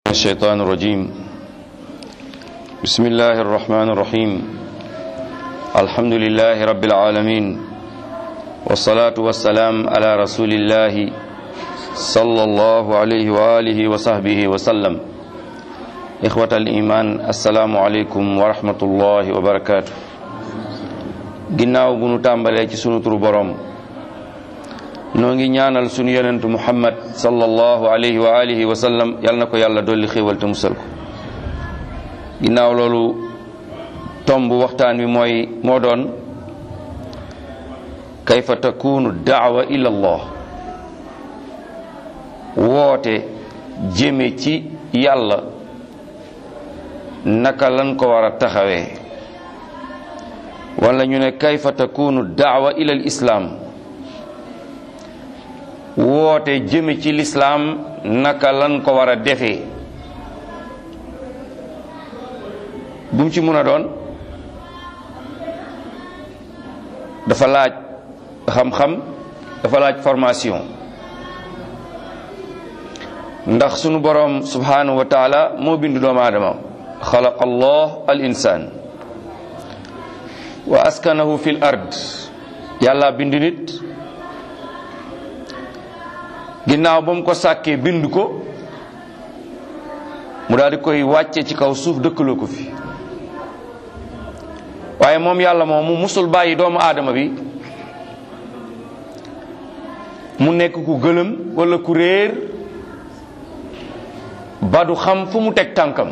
الشيطان الرجيم بسم الله الرحمن الرحيم الحمد لله رب العالمين والصلاة والسلام على رسول الله صلى الله عليه وآله وصحبه وسلم إخوة الإيمان السلام عليكم ورحمة الله وبركاته ginnaaw bu nu tàmbalee ci sunu turu borom noo ngi ñaanal sunu yonentu muhammad sallallahu alayhi wa alihi wa sallam yal na ko yàlla dolli xéewal te musal ko ginnaaw loolu tomb waxtaan wi mooy moo doon kayfa takunu daawa ila allah woote jëme ci yàlla naka lan ko war a taxawee wala ñu ne kayfa takunu daawa ila al islaam woote jëme ci lislaam naka lan ko war a defee bu mu ci mun a doon dafa laaj xam-xam dafa laaj formation ndax sunu boroom subhanahu wa taala moo bindu doomu aadama xalaqa allah al insaan wa askanahu fil ard yàlla bindu nit ginnaaw ba mu ko sàkkee bind ko mu daal di koy wàcce ci kaw suuf dëkkaloo ko fi waaye moom yàlla moom mu musul bàyyi doomu aadama bi mu nekk ku gëlëm walla ku réer ba du xam fu mu teg tànkam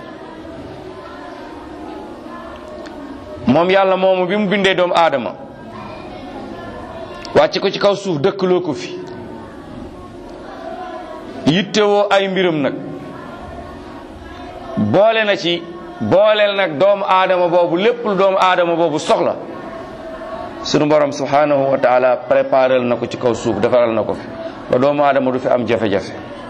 moom yàlla moomu bi mu bindee doomu aadama wàcce ko ci kaw suuf dëkkaloo ko fi yittewoo ay mbiram nag boole na ci booleel nag doomu aadama boobu lépp lu doomu aadama boobu soxla sunu borom subhanahu wa taala préparel na ko ci kaw suuf defaral na ko fi ba doomu aadama du fi am jafe-jafe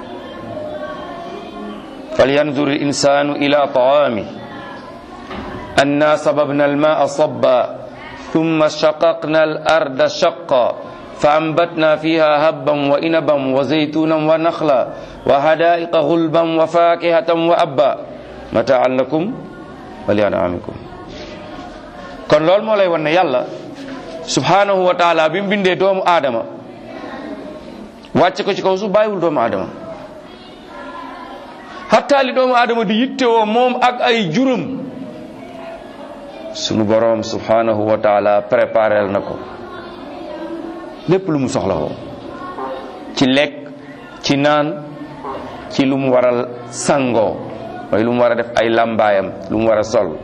falyanzur al insanu ila taami anna sababna al maa sabba thumma shaqaqna al arda shaqqa فأنبتنا فيها هبا وإنبا وزيتونا ونخلا وحدائق غلبا وفاكهة وأبا متاعا لكم ولأنعامكم kon loolu moo lay wan ne yàlla subhanahu wa taala bi mu bindee doomu aadama wàcce ko ci kaw su bàyyiwul doomu aadama hatta li doomu aadama di yittewoo moom ak ay juróom sunu boroom subhanahu wa taala préparel na ko lépp lu mu soxla woo ci lekk ci naan ci lu mu war a sangoo mooy lu mu war a def ay lambaayam lu mu war a sol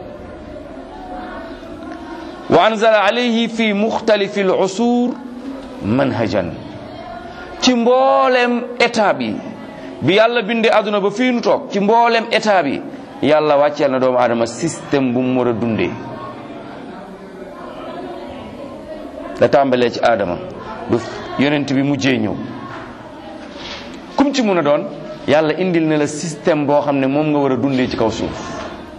wa anzala alayhi fi muxtalifi al usur manhajan ci mboolem étape yi bi yàlla bindee àdduna ba fii nu toog ci mboolem étape yi yàlla wàcceel na doomu aadama système bu mu war a dundee da tàmbalee ci aadama du yonent bi mujjee ñëw kum ci mun a doon yàlla indil na la système boo xam ne moom nga war a dundee ci kaw suuf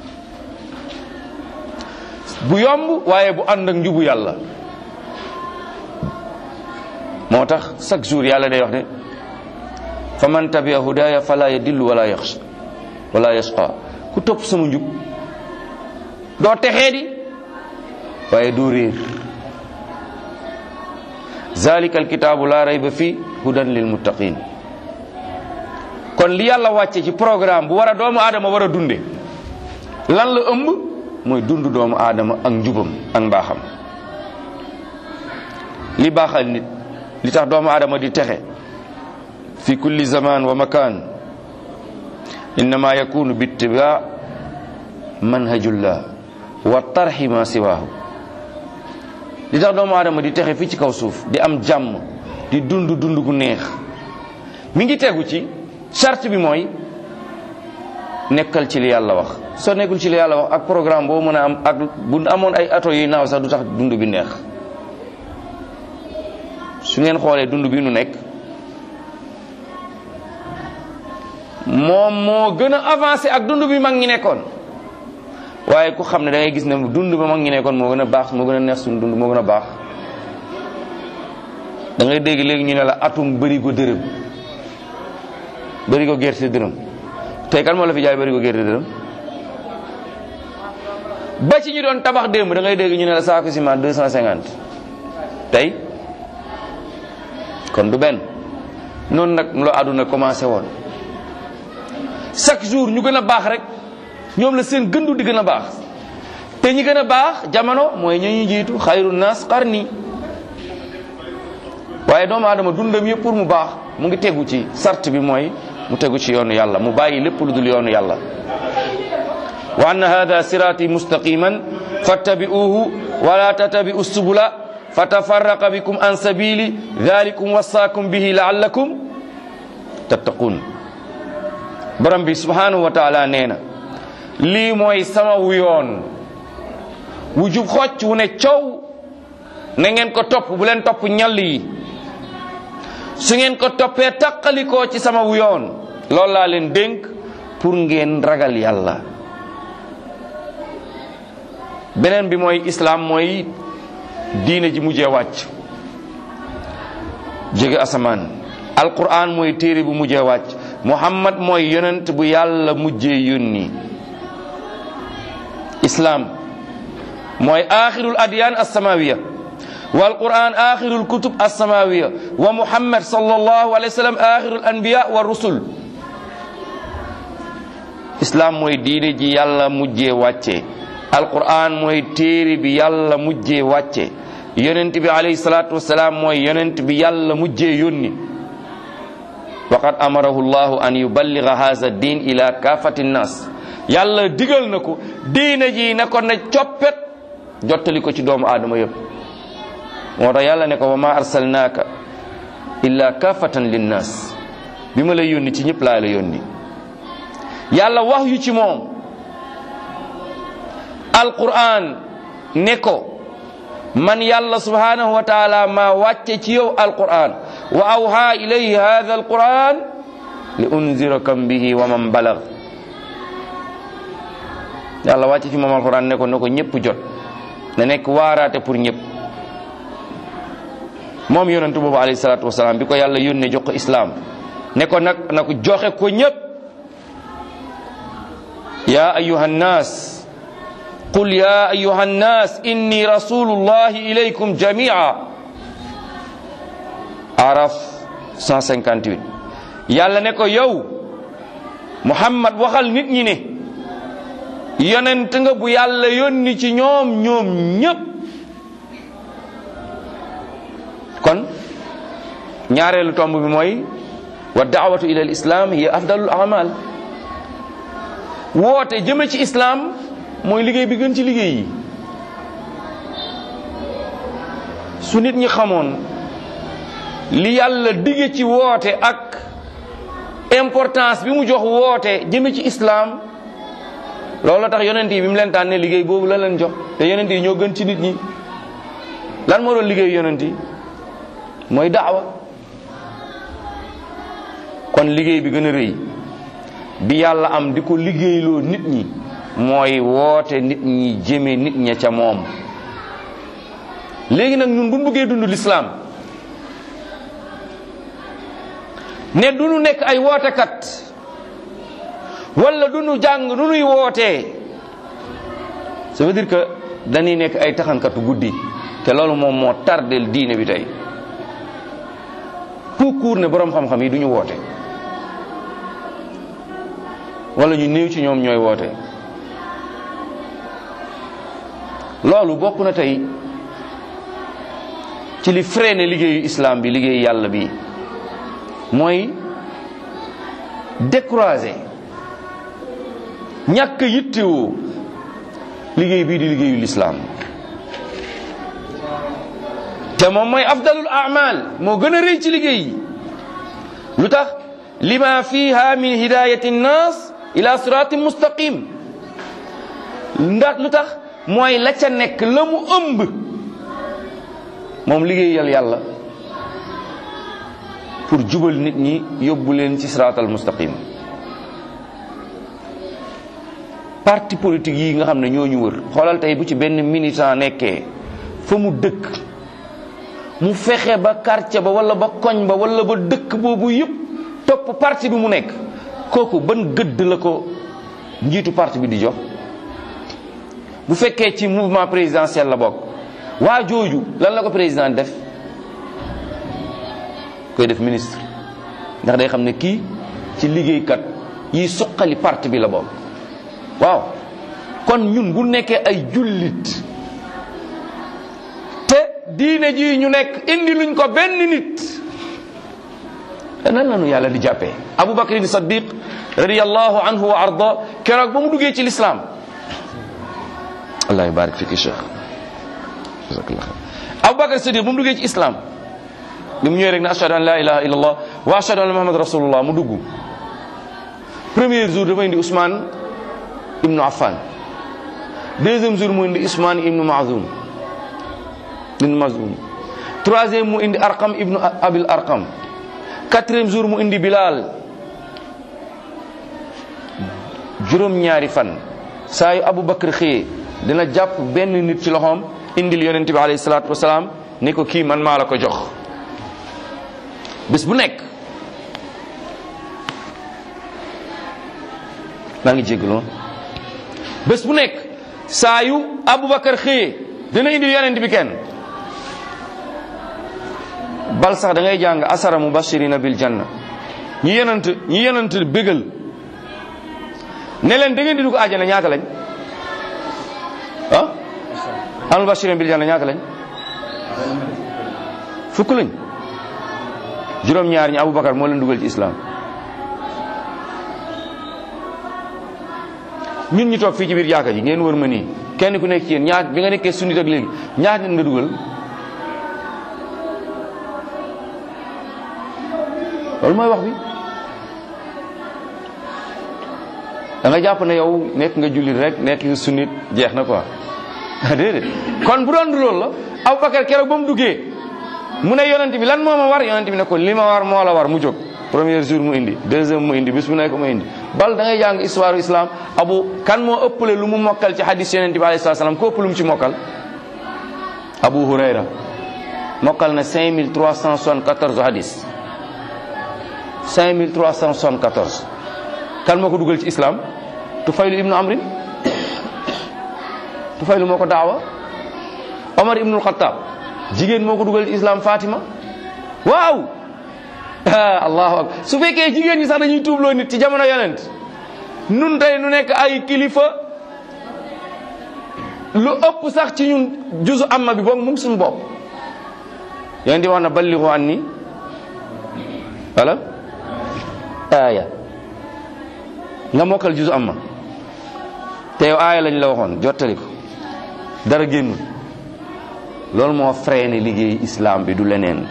bu yomb waaye bu ànd ak njubu yàlla moo tax chaque jour yàlla day wax ne fa man tabia hudaya fala yadillu wala yaxsha wala yasqa ku topp sama njub doo texee di waaye doo réer zalika alkitaabu la rayba fi hudan lil muttaqin kon li yàlla wàcce ci programme bu war a doomu aadama war a dunde lan la ëmb mooy dund doomu aadama ak njubam ak mbaaxam li baaxal nit li tax doomu aadama di texe fi kulli zaman wa makan innama yakunu bittiba manhajullah wa tarxi ma siwaahu li tax doomu aadama di texe fii ci kaw suuf di am jàmm di dund dund gu neex mi ngi tegu ci charte bi mooy nekkal ci li yàlla wax soo nekkul ci li yàlla wax ak programme boo mën a am ak bu amoon ay ato yuy naaw sax du tax dund bi neex su ngeen xoolee dund bi nu nekk moom moo gën a avancé ak dund bi mag ñi nekkoon waaye ku xam ne da ngay gis ne dund ba mag ñi nekkoon moo gën a baax moo gën a neex suñu dund moo gën a baax da ngay dégg léegi ñu ne la atum bëri ko dërëm bëri ko gerte dërëm tey kan moo la fi jaay bari ko gerte dërëm ba ci ñu doon tabax démb da ngay dégg ñu ne la saako ciment deux cent cinquante tey kon du benn noonu nag la àdduna commencé woon chaque jour ñu gën a baax rek ñoom la seen gëndu di gën a baax te ñi gën a baax jamono mooy ñu ñu jiitu xayru naas qarni waaye doomu aadama dundam yëpp pour mu baax mu ngi tegu ci sart bi mooy mu tegu ci yoonu yàlla mu bàyyi lépp lu dul yoonu yàlla wa anna hada sirati mustaqiman fattabi'uhu wala tattabi'u subula fatafarraqa bikum an sabili dhalikum wasaakum bihi la'allakum tattaqun borom bi subhanahu wa taala nee na lii mooy sama wu yoon wu jub xocc wu ne coow na ngeen ko topp bu leen topp ñall yi su ngeen ko toppee taqalikoo ci sama wu yoon loolu laa leen dénk pour ngeen ragal yàlla beneen bi mooy islaam mooy diine ji mujjee wàcc jóge asamaan alquran mooy téere bu mujjee wàcc muhammad mooy yonent bu yàlla mujjee yónni islaam mooy axirul adyan alsamawiya wal quran axirul kutub alsamawiya wa muhammad sallallahu alayhi wa sallam axirul anbiya wa rusul islaam mooy diine ji yàlla mujjee wàcce alquran mooy téere bi yàlla mujjee wàcce yonent bi alayhi salatu wasalaam mooy yonent bi yàlla mujjee yónni waqad amarahu llahu an yuballiga hadha din ila kafati nnas yàlla digal na ko diine ji na ko na coppet jottali ko ci doomu aadama yëpp moo tax yàlla ne ko wa ma arsalnaaka illa kafatan linnas bi ma lay yónni ci ñëpp laa la yónni yàlla wax yu ci moom alquran ne ko man yàlla subhanahu wa taala ma wàcce ci yow alquran wa awha ilayhi hadha alquran li unzirakam bihi wa man balag yàlla wàcce fi moom alquran ne ko ne ko ñëpp jot na nekk waaraate pour ñëpp moom yonentu boobu alayhi salatu wasalaam bi ko yàlla yónnee jox ko islam ne ko nag na ko joxe ko ñëpp ya ayuha nnas qul ya ayuha nnas inni rasulullahi ilaykum jamia araf 158 yàlla ne ko yow muhammad waxal nit ñi ne yonent nga bu yàlla yónni ci ñoom ñoom ñépp kon ñaareelu tomb bi mooy wa daawatu ila al islam hiya afdalul amal woote jëme ci islam mooy liggéey bi gën ci liggéey yi su nit ñi xamoon li yàlla dige ci woote ak importance bi mu jox woote jëme ci islam loolu tax yonent yi bi mu leen tànnee liggéey boobu la leen jox te yonent yi ñoo gën ci nit ñi lan moo doon liggéey yonent yi mooy daawa kon liggéey bi gën a rëy bi yàlla am di ko liggéeyloo nit ñi mooy woote nit ñi jëme nit ña ca moom léegi nag ñun bu ñu bëggee dund lislaam ne du ñu nekk ay wootekat wala du ñu jàng nu nuy wootee ça veut dire que dañuy nekk ay taxankatu guddi te loolu moom moo tardel diine bi tey tout court ne boroom xam-xam yi du ñu woote wala ñu néew ci ñoom ñooy woote loolu bokk na tey ci li freiné liggéeyu islam bi liggéeyu yàlla bi mooy découragé ñàkk yittewoo liggéey bii di liggéeyu lislaam te moom mooy afdalul amal moo gën a rëy ci liggéey yi lu tax lima fiha min hidayati nnas ila siratin mustaqim ndax lu tax mooy la ca nekk la mu ëmb moom liggéeyal yàlla pour jubal nit ñi yóbbu leen ci siratal mustaqim parti politique yi nga xam ne ñoo ñu wër xoolal tey bu ci benn militant nekkee fa mu dëkk mu fexe ba quartier ba wala ba koñ ba wala ba dëkk boobu yëpp topp parti bi mu nekk kooku ban gëdd la ko njiitu parti bi di jox bu fekkee ci mouvement présidentiel la bokk waa jooju lan la ko président def koy def ministre ndax day xam ne kii ci liggéeykat yi suqali parti bi la bokk waaw kon ñun bu nekkee ay jullit te diine ji ñu nekk indi luñ ko benn nit nan la nu yàlla di jàppee Abu Bakrin Saddiq radiyallahu anhu wa arda keroog ba mu duggee ci lislaam allah barik fiki cheikh jazakallah Abu Bakr Saddiq ba mu duggee ci islam bi mu ñëwee rek ne ashhadu an la ilaha illallah wa ashhadu anna muhammad rasulullah mu dugg premier jour dafa indi Ousmane ibnu Affan deuxième jour mu indi Ousmane ibnu Mazoun ibnu Mazoun troisième mu indi Arqam ibnu Abil Arqam quatrième jour mu indi Bilal juróom-ñaari fan saa yu Abu Bakr xëyee dina jàpp benn nit ci loxoom indil yonent bi alayhi salaatu wasalaam ni ko kii man maa la ko jox bés bu nekk maa ngi jégalu bés bu nekk saa yu Aboubacar xëyee dina indi yonent bi kenn bal sax da ngay jàng asara mubashirina bil janna ñi yonent ñi yonent bégal ne leen da ngeen di dugg àjjana ñaata lañ ah al mubashirina bil janna ñaata lañ fukk lañ juróom-ñaar ñi Aboubacar moo leen dugal ci islam ñun ñu toog fii ci biir jàkka ji ngeen wër ma nii kenn ku nekk ci yéen ñaat bi nga nekkee sunnit ak léegi ñaat nit nga dugal loolu mooy wax bi da nga jàpp ne yow nekk nga jullit rek nekk nga sunnit jeex na quoi déedéet kon bu doon loolu la Aboubacar keroog ba mu duggee mu ne yonent bi lan moo ma war yonent bi ne ko li ma war moo la war mu jóg premier jour mu indi deuxième mu indi bis bu nekk mu indi bal da ngay jàng histoire islam abu kan moo ëppale lu mu mokkal ci hadis yonent bi alayhi salaam ko ëpp lu mu ci mokkal abu hurayra mokkal na 5374 hadis 5374 kan moo ko dugal ci islam tufaylu ibnu amrin tufaylu moo ko daawa omar ibnul xataab jigéen moo ko dugal ci islam fatima waaw allahu akbar su fekkee jigéen ñi sax dañuy tuubloo nit ci jamono yonent nun tey nu nekk ay kilifa lu ëpp sax ci ñun juzu amma bi boog mu ngi suñu bopp yonent di wax na balligu an ni wala aaya nga mokkal juzu amma te yow aaya lañ la waxoon jottali ko dara génnul loolu moo freiné liggéey islam bi du leneen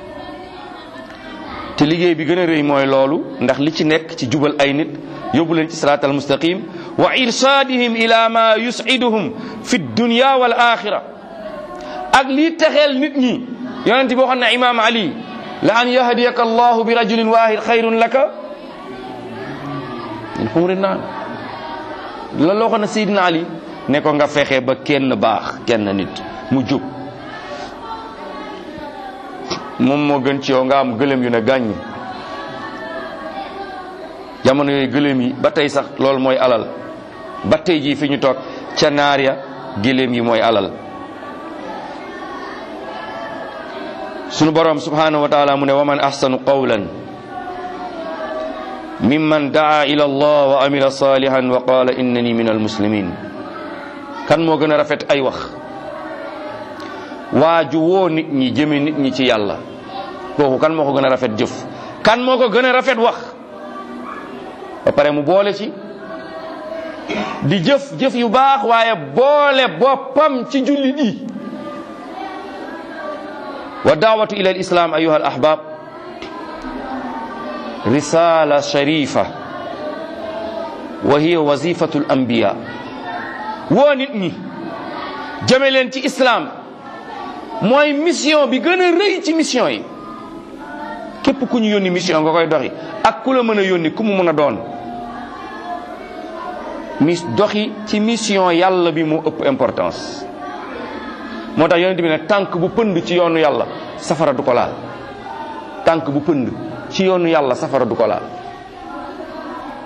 te liggéey bi gën a rëy mooy loolu ndax li ci nekk ci jubal ay nit yóbbu leen ci siraat al mustaqim wa irsaadihim ila ma yusiduhum fi dunya wal axira ak lii texeel nit ñi yonent bi waxoon na imam ali la an yahdiyaka allahu bi rajulin wahid xayrun laka min xumri naan loolu la waxoon na sayidina ali ne ko nga fexe ba kenn baax kenn nit mu jub moom moo gën ci yow nga am gëlëm yu ne gàññ jamono yooyu gëlëm yi ba tey sax loolu mooy alal ba tey jii fi ñu toog ca naar ya gëlëm yi mooy alal sunu borom subhanahu wa taala mu ne wa man ahsanu qawlan mimman daa ila allah wa amila salihan wa qala innani min almuslimin kan moo gën a rafet ay wax waaju woo nit ñi jëme nit ñi ci yàlla kooku kan moo ko gën a rafet jëf kan moo ko gën a rafet wax ba pare mu boole ci di jëf jëf yu baax waaye boole boppam ci jullit yi wa daawatu ila alislam ayuha al ahbab risala sharifa wa hiya wazifatu al anbiya woo nit ñi jëme leen ci islam mooy mission bi gën a rëy ci mission yi képp ku ñu yónni mission nga koy doxi ak ku la mën a yónni ku mu mën a doon mis doxi ci mission yàlla bi moo ëpp importance moo tax yonent bi ne tànk bu pënd ci yoonu yàlla safara du ko laal tànk bu pënd ci yoonu yàlla safara du ko laal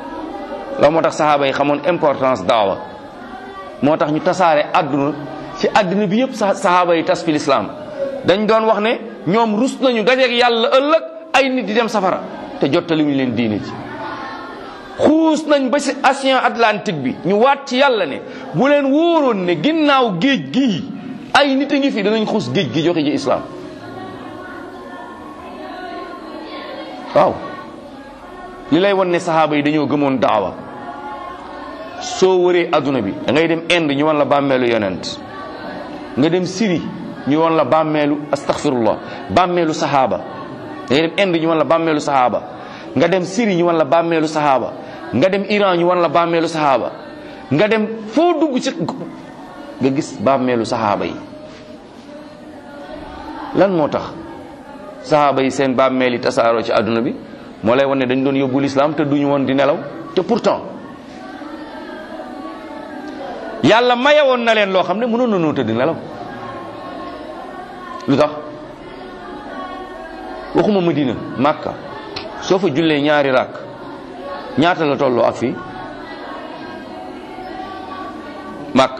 la moo tax sahaaba yi xamoon importance daawa moo tax ñu tasaare àdduna ci àdduna bi yëpp sahaaba yi tas fi lislaam dañ doon wax ne ñoom rus nañu dajeeg yàlla ëllëg ay nit di dem safara te jottaliwuñu leen diine ji xuus nañ ba ci océan Atlantique bi ñu waat ci yàlla ne bu leen wóoroon ne ginnaaw géej gii ay nit a ngi fi danañ xuus géej gi joxe ji islaam waaw li lay won ne sahaaba yi dañoo gëmoon daawa soo wëree adduna bi da ngay dem Inde ñu wan la bàmmeelu yonent nga dem Syrie ñu wan la bàmmeelu astaghfirullah bàmmeelu sahaaba da ngay dem Inde ñu wan la bàmmeelu sahaaba nga dem Syrie ñu wan la bàmmeelu sahaaba nga dem Iran ñu wan la bàmmeelu sahaaba nga dem foo dugg ci nga gis bàmmeelu sahaaba yi lan moo tax sahaaba yi seen bàmmeel yi tasaaroo ci adduna bi moo lay wan ne dañ doon yóbbu lislaam te duñu woon di nelaw te pourtant yàlla mayewoon na leen loo xam ne mënoon nañoo tëdd nelaw lu tax waxuma Madina Makka soo fa jullee ñaari rakk ñaata la tolloo ak fii Makka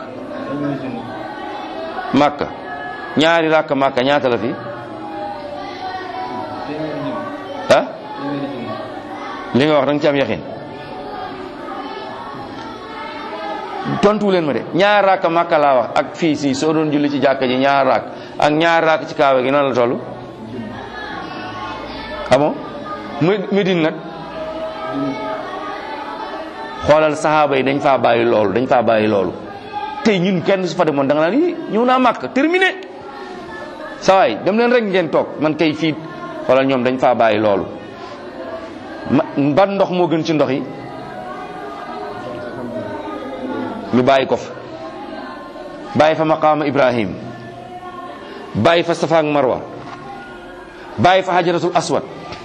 Makka ñaari rakk Makka ñaata la fii ah li nga wax da nga ci am yaxin tontu leen ma de ñaar raak Makka laa wax ak fii si soo doon julli ci jàkka ji ñaar raak ak ñaar raak ci kaawa gi noonu la toll amoo Medine nag xoolal saxaaba yi dañ faa bàyyi loolu dañ faa bàyyi loolu tey ñun kenn su fa demoon da nga naan yi ñëw naa Makka terminé sawaay dem leen rek ngeen toog man kay fii xoolal ñoom dañ faa bàyyi loolu ma ban ndox moo gën ci ndox yi ñu bàyyi ko fa bàyyi fa maqaama Ibrahim bàyyi fa Safa ak Marwa bàyyi fa hajaratul aswad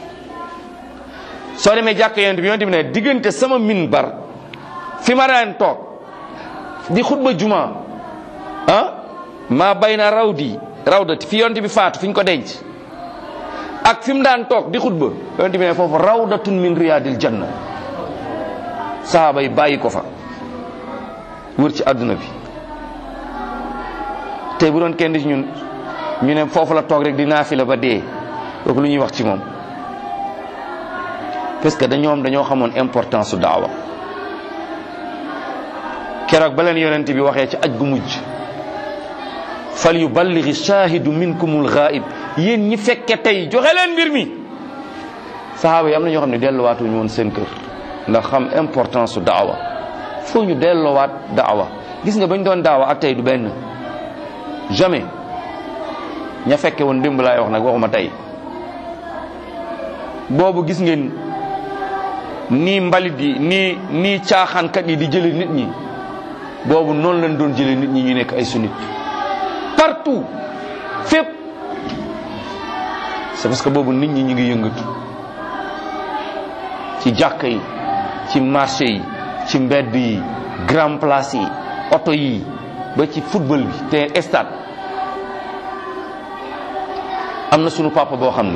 soo demee jàkk yonent bi yonent bi ne diggante sama minbar fi ma daan toog di xutba juma ah maa bay na rawdi rawdati fi yonent bi faatu fi ñu ko denc ak fi mu daan toog di xutba yonent bi ne foofu rawdatun min riyadil janna sahaaba yi bàyyi ko fa wër ci àdduna bi tey bu doon kenn ci ñun ñu ne foofu la toog rek di naafila ba dee kooku lu ñuy wax ci moom parce que dañoom dañoo xamoon importance su daawa keroog ba leen yonent bi waxee ci aj gu mujj fal yuballighi shahidu minkumul ghaib yéen ñi fekke tey joxe leen mbir mi sahaaba yi am na ñoo xam ne delluwaatuñu woon seen kër ndax xam importance su daawa foo ñu delloowaat daawa gis nga bañ doon daawa ak tey du benn jamais ña fekke woon démb laay wax nag waxuma tey boobu gis ngeen nii mbalit yi nii nii caaxaankat yi di jële nit ñi boobu noonu lañ doon jële nit ñi ñu nekk ay sunnit partout fépp c'est parce que boobu nit ñi ñu ngi yëngatu ci jàkka yi ci marché yi ci mbedd yi grand place yi oto yi ba ci football bi te stade am na sunu papa boo xam ne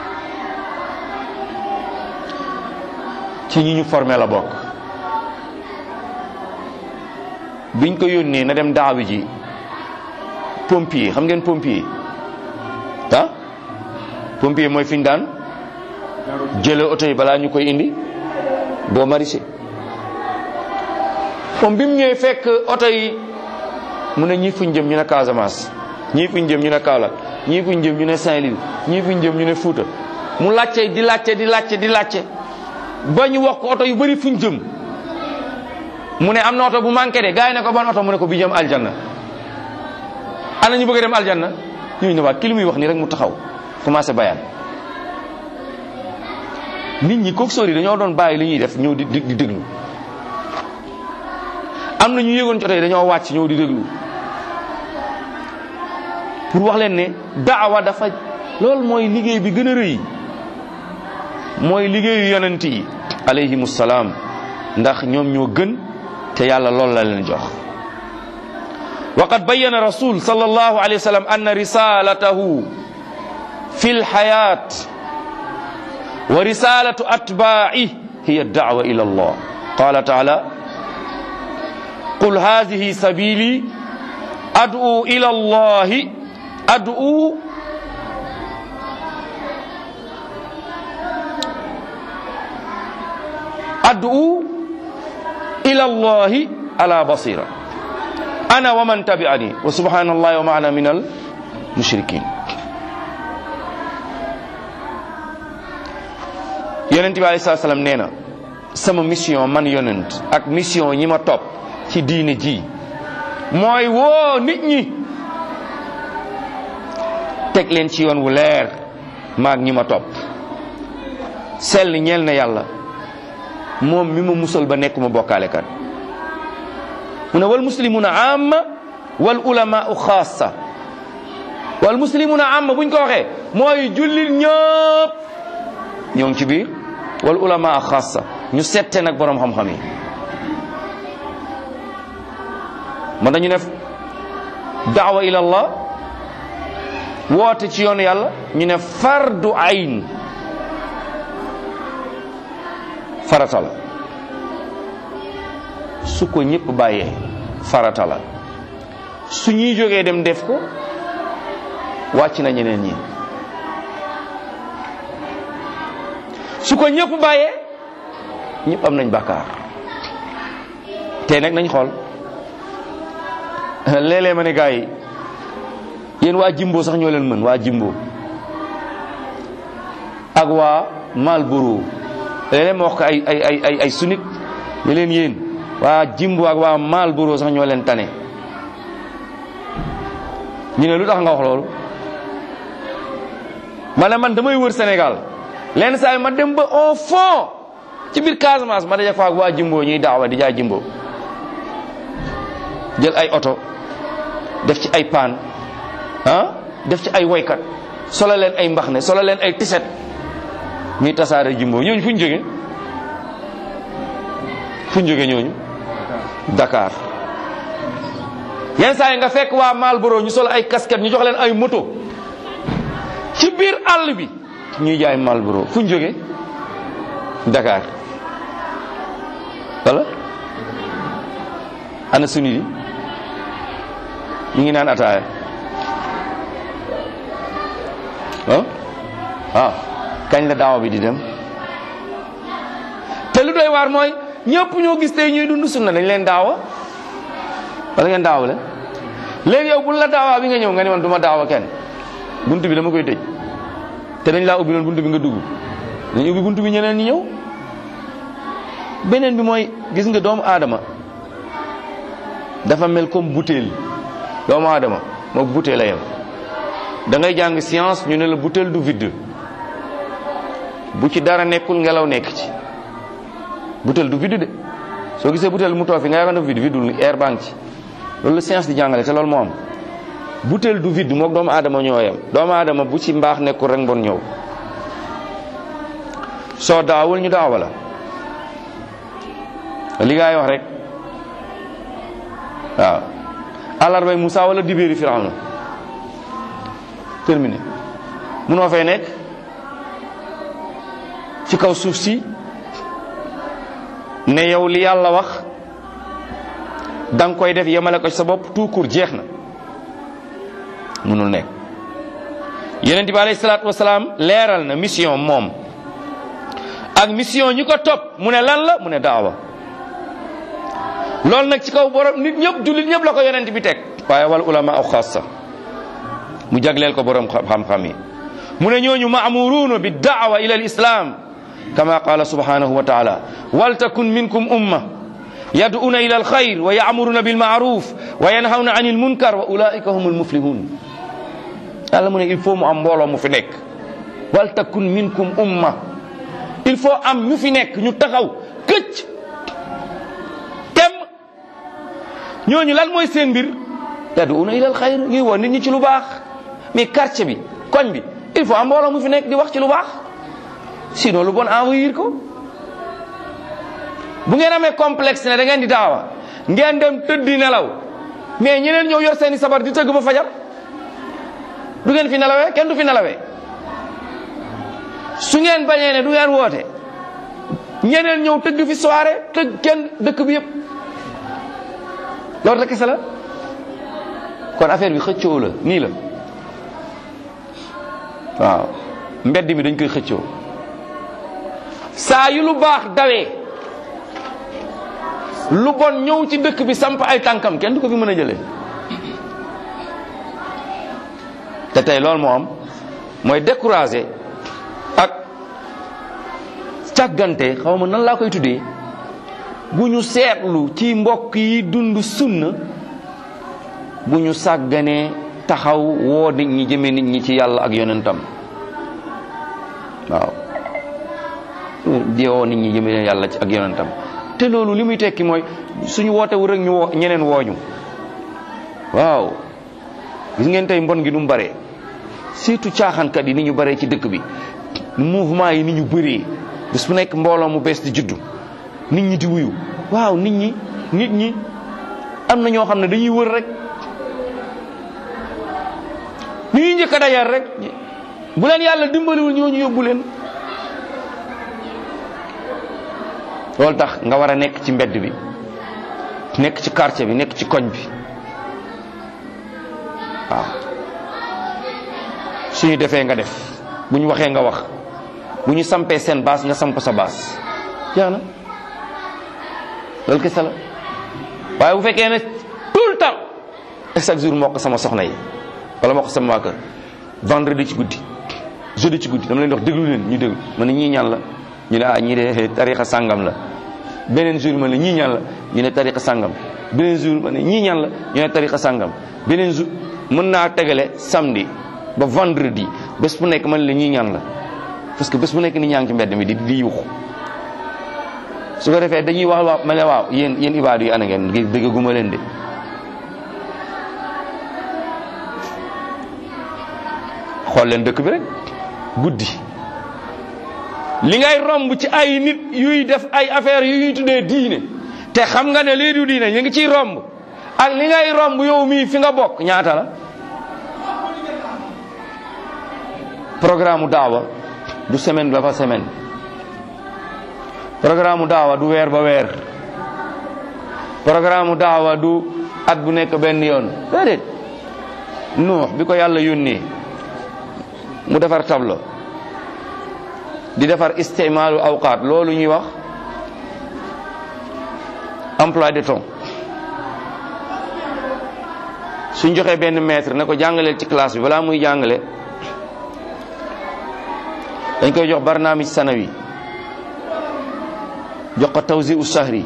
ci ñi ñu formé la bokk biñ ko yónnee na dem daawi ji pompier xam ngeen pompier ah pompier mooy fi ñu daan jële oto yi balaa ñu koy indi boo marisé moom bi mu ñëwee fekk oto yi mu ne ñii fuñ jëm ñu ne Casamance ñii fuñ jëm ñu ne Kaolack ñii fuñ jëm ñu ne Saint-Louis ñii fuñ jëm ñu ne Fouta mu làcce di làcce di làcce di làcce ba ñu wax ko oto yu bëri fuñ jëm mu ne am na oto bu manqué de gars yi ne ko ban oto mu ne ko bi jëm aljanna ana ñu bëgg a dem aljanna ñooñu ne waat ki li muy wax nii rek mu taxaw commencé bayaan nit ñi kook sóor yi dañoo doon bàyyi li ñuy def ñëw di di déglu am na ñu yëgoon ci oto yi dañoo wàcc ñëw di déglu pour wax leen ne daawa dafa loolu mooy liggéey bi gën a rëy mooy liggéeyu yonent yi alayhimu salaam ndax ñoom ñoo gën te yàlla loolu la leen jox wa qad bayyana rasul sallallahu alayhi wa sallam anna risalatahu fi lxayat wa risalatu atba'i hiya da'wa ila allah qala taala qul hadihi sabili ad'u ila allahi ad'u ad'u ila allahi ala basira ana wa man tabi'ani wa subhanallahi wa ma ana minal mushrikin yonent bi alayhi salaam nee na sama mission man yonent ak mission ñi ma topp ci diine ji mooy woo nit ñi teg leen ci yoon wu leer maag ñi ma topp sell ñeel na yàlla moom mi ma musal ba nekkuma bokkaale kat mu ne wal muslimuna amma wal ulamau xaasa wal muslimuna amma buñ ko waxee mooy jullit ñëpp ñoo ngi ci biir wal ulama xaasa ñu sette nag borom xam-xam yi man dañu def daawa ila allah woote ci yoonu yàlla ñu ne fardu ayn farata la su ko ñëpp bàyyee farata la su ñuy jógee dem def ko wàcc na ñeneen ñi su ko ñëpp bàyyee ñëpp am nañ bàkkaar te nag nañ xool léeg-léeg ma ne gars yi yéen waa Jimbo sax ñoo leen mën waa Jimbo ak waa Malboro léeg-léeg ma wax ko ay ay ay ay ay sunit ne leen yéen waa Jimbo ak waa Malboro sax ñoo leen tane ñu ne lu tax nga wax loolu ma ne man damay wër Sénégal lenn saa yi ma dem ba au fond ci biir Casamance ma daje fa ak waa Jimbo ñuy daawa di jaay Jimbo jël ay oto def ci ay paan ah def ci ay woykat solo leen ay mbax ne solo leen ay tiset ñuy tasaare Jimbo ñooñu fu ñu jóge fu ñu jóge ñooñu Dakar yenn saa yi nga fekk waa Malboro ñu solo ay casquette ñu jox leen ay moto ci biir àll bi ñuy jaay Malboro fu ñu jóge Dakar wala ana suni di ñu ngi naan ataaya ah ah kañ la daawa bi di dem te lu doy waar mooy ñëpp ñoo gis tey ñuy dund sunna dañ leen daawa wala ngeen daawa la léegi yow bu la daawaa bi nga ñëw nga ni man du ma daawa kenn buntu bi dama koy tëj te dañ laa ubbi loon buntu bi nga dugg dañ ubbi buntu bi ñeneen ñi ñëw beneen bi mooy gis nga doomu aadama dafa mel comme butéel doomu aadama moom butéel la yem da ngay jàng science ñu ne la butéel du vide bu ci dara nekkul ngelaw nekk ci butéel du vide de soo gisee butéel mu toog fi nga yaakaar ne vide vidul air banque ci loolu la science di jàngale te loolu moo am butéel du vide moom doomu aadama ñoo yem doomu aadama bu ci mbaax nekkul rek mbon ñëw soo daawul ñu daawa la li ngay wax rek waaw àllarbay Moussa wala dibéeri Firawna terminé munoo fay nekk ci kaw suuf si ne yow li yàlla wax da nga koy def yemale ko ci sa bopp tout court jeex na munul nekk yonent bi alayhi salaatu wasalaam leeral na mission moom ak mission ñi ko topp mu ne lan la mu ne daawa loolu nag ci kaw borom nit ñëpp jullit ñëpp la ko yonent bi teg waaye wal ulama aw xaasa mu jagleel ko borom xam-xam yi mu ne ñooñu maamuruuna bi daawa ila al islam kama qala subhanahu wa taala waltakun minkum umma yad'una ila al khayr wa ya'muruna bil ma'ruf wa yanhawna 'anil munkar wa ulaika humul muflihun yàlla mu ne il faut mu am mbooloo mu fi nekk waltakun minkum umma il faut am ñu fi nekk ñu taxaw këcc tem ñooñu lan mooy seen mbir yad'una ila al khayr ñuy woo nit ñi ci lu baax mais quartier bi koñ bi il faut am mbooloo mu fi nekk di wax ci lu baax sinon lu bon envoyer ko bu ngeen amee complexe ne da ngeen di daawa ngeen dem tëddi nelaw mais ñeneen ñëw yor seeni sabar di tëgg ba fajar du ngeen fi nelawee kenn du fi nelawee su ngeen bañee ne du ngeen woote ñeneen ñëw tëgg fi soirée tëgg kenn dëkk bi yëpp loolu rek kese la kon affaire bi xëccoo la nii la waaw mbedd mi dañ koy xëccoo saa yu lu baax dawee lu bon ñëw ci dëkk bi samp ay tànkam kenn du ko fi mën a jëlee te tey loolu moo am mooy découragé ak càggante xaw ma nan laa koy tuddee bu ñu seetlu ci mbokk yi dund sunna bu ñu sàgganee taxaw woo nit ñi jëme nit ñi ci yàlla ak yonentam waaw di woo nit ñi jëme yàlla ci ak yonentam te loolu li muy tekki mooy suñu woote wu rek ñu woo ñeneen wooñu waaw gis ngeen tey mbon gi nu mu baree surtout caaxaankat yi ni ñu baree ci dëkk bi mouvement yi ni ñu bëree bés bu nekk mbooloo mu bees di juddu nit ñi di wuyu waaw nit ñi nit ñi am na ñoo xam ne dañuy wër rek ni ñuy njëkk a dajal rek bu leen yàlla dimbaliwul ñooñu yóbbu leen loolu tax nga war a nekk ci mbedd bi nekk ci quartier bi nekk ci koñ bi waaw suñu defee nga def bu ñu waxee nga wax bu ñu sampee seen baas nga samp sa baas jeex na loolu kese la waaye bu fekkee ne tout le temps chaque jour moo ko sama soxna yi wala moo ko sama waa kër vendredi ci guddi jeudi ci guddi dama leen wax déglu leen ñu déglu ma ne ñii ñaan la ñu ne ah ñii de tarixa sàngam la beneen jour ma ne ñii ñaan la ñu ne tarixa sàngam beneen jour ma ne ñii ñaan la ñu ne tarixa sàngam beneen jour mën naa tegale samedi ba vendredi bés bu nekk man la ñii ñaan la parce que bés bu nekk ni ñaa ngi ci mbedd mi di di yuuxu su ko defee dañuy wax waaw ma ne waaw yéen yéen ibaadu yi ana ngeen ngir dëggaguma leen de xool leen dëkk bi rek guddi li ngay romb ci ay nit yuy def ay affaires yu ñuy tuddee diine te xam nga ne lii du diine ñu ngi ciy romb ak li ngay romb yow mii fi nga bokk ñaata la programme daawa du semaine ba fa semaine programme daawa du weer ba weer programme daawa du at bu nekk benn yoon déedéet nuux bi ko yàlla yónnee mu defar tableau di defar istimaalu awqaat loolu ñuy wax emploi de temps suñ joxee benn maître ne ko jàngaleel ci classe bi balaa muy jàngale dañ koy jox barnaamij sanawi jox ko tawsi u sahri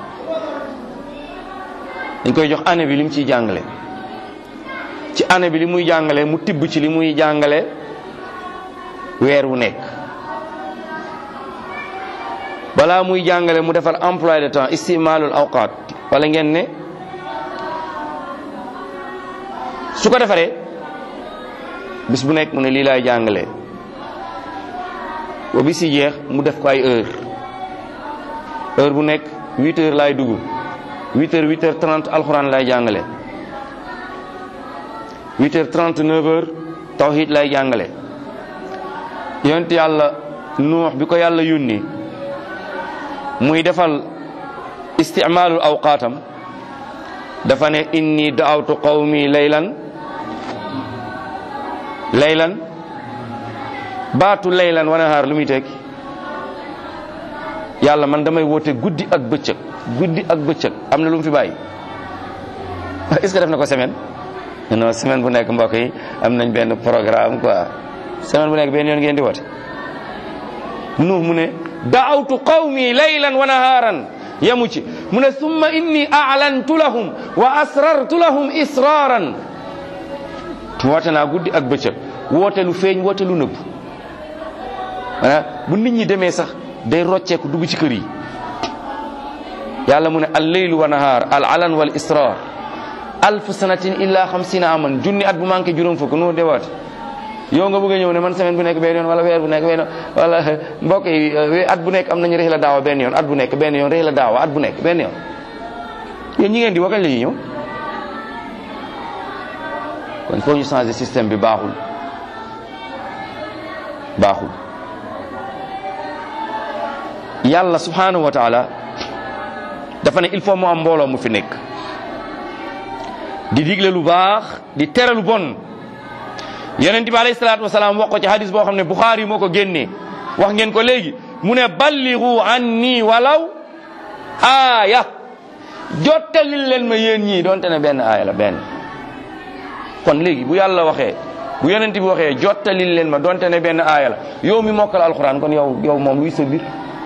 dañ koy jox année bi li mu ciy jàngale ci année bi li muy jàngale mu tibb ci li muy jàngale weer wu nekk balaa muy jàngale mu defar emploi de temps istimaalul awqaat wala ngeen ne su ko defaree bis bu nekk mu ne lii laay jàngale ba bis yi jeex mu def ko ay heure heure bu nekk huit heures laay dugg huit heures huit heures trente alxuraan lay jàngale huit heures trente neuf heures tawhid lay jàngale yonent yàlla nuux bi ko yàlla yónni muy defal isticmaalul awqaatam dafa ne inni daawtu qawmi laylan laylan baatu laylan wa nahaar lu muy tekki yàlla man damay woote guddi ak bëccëg guddi ak bëccëg am na lu mu fi bàyyi est-ce que def na ko semaine non semaine bu nekk mbokk yi am nañ benn programme quoi semaine bu nekk benn yoon ngeen di woote nuux mu ne daawtu qawmi laylan wa nahaaran yamu ci mu ne summa inni a'lantu lahum wa asrartu lahum israaran woote naa guddi ak bëccëg woote lu feeñ woote lu nëbb maanaam bu nit ñi demee sax day rocceeku dugg ci kër yi yàlla mu ne al leylu wa nahaar al alan wal israr alf sanatin illa xamsina aman junni at bu manqué juróom fukk nu dewaat yow nga bëgg a ñëw ne man semaine bu nekk benn yoon wala weer bu nekk benn yoon wala mbokk yi at bu nekk am nañu rihla daawa benn yoon at bu nekk benn yoon rihla daawa at bu nekk benn yoon yéen ñi ngeen di wakañ la ñuy ñëw kon foo ñu changer système bi baaxul baaxul yàlla subhanahu wa taala dafa ne il faut mu am mbooloo mu fi nekk di digle lu baax di tere lu bon yonent bi alayhi salaatu wasalaam wax ko ci hadis boo xam ne Bukhari moo ko génnee wax ngeen ko léegi mu ne balligu anni walaw aaya jottalil leen ma yéen ñii donte ne benn aaya la benn kon léegi bu yàlla waxee bu yonent bi waxee jottalil leen ma donte ne benn aaya la yow mi mokkal alxuraan kon yow yow moom luy sa mbir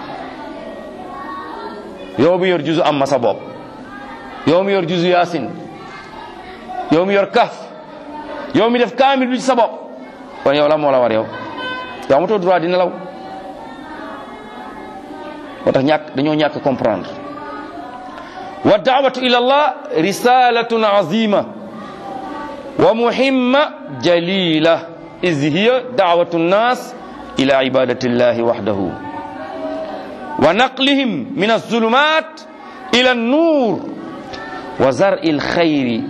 yow mi yor juzu am ma sa bopp yow mi yor juzu yaasin yow mi yor kaf yow mi def kaamil bi ci sa bopp kon yow la moo la war yow yow amatoo droit di nelaw moo tax ñàkk dañoo ñàkk comprendre wa daawatu ila allah risalatun azima wa muhimma jalila iz hiya daawatu nnas ila ibadati llahi wahdahu wa naqlihim min alzulumat ila annur wa zar'i alkhayri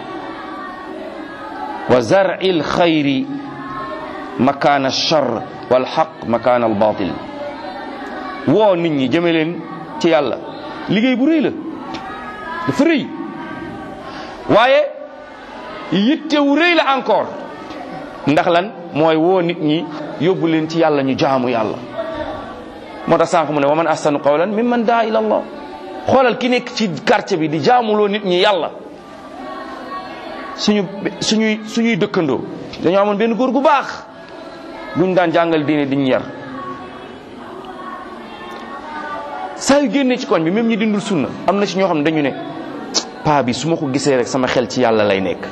wa zar'i alkhayri makana alchar walhaq makana albatil woo nit ñi jëme leen ci yàlla liggéey bu rëy la dafa rëy waaye yitte wu rëy la encore ndax lan mooy woo nit ñi yóbbu leen ci yàlla ñu jaamu yàlla moo tax sànq mu ne wa man ahsanu qawlan mimman daa ila allah xoolal ki nekk ci quartier bi di jaamuloo nit ñi yàlla suñu suñuy suñuy dëkkandoo dañoo amoon benn góor gu baax buñ daan jàngal diine diñ yar saa yu génnee ci koñ bi même ñi dindul sunna am na ci ñoo xam ne dañu ne paa bi su ma ko gisee rek sama xel ci yàlla lay nekk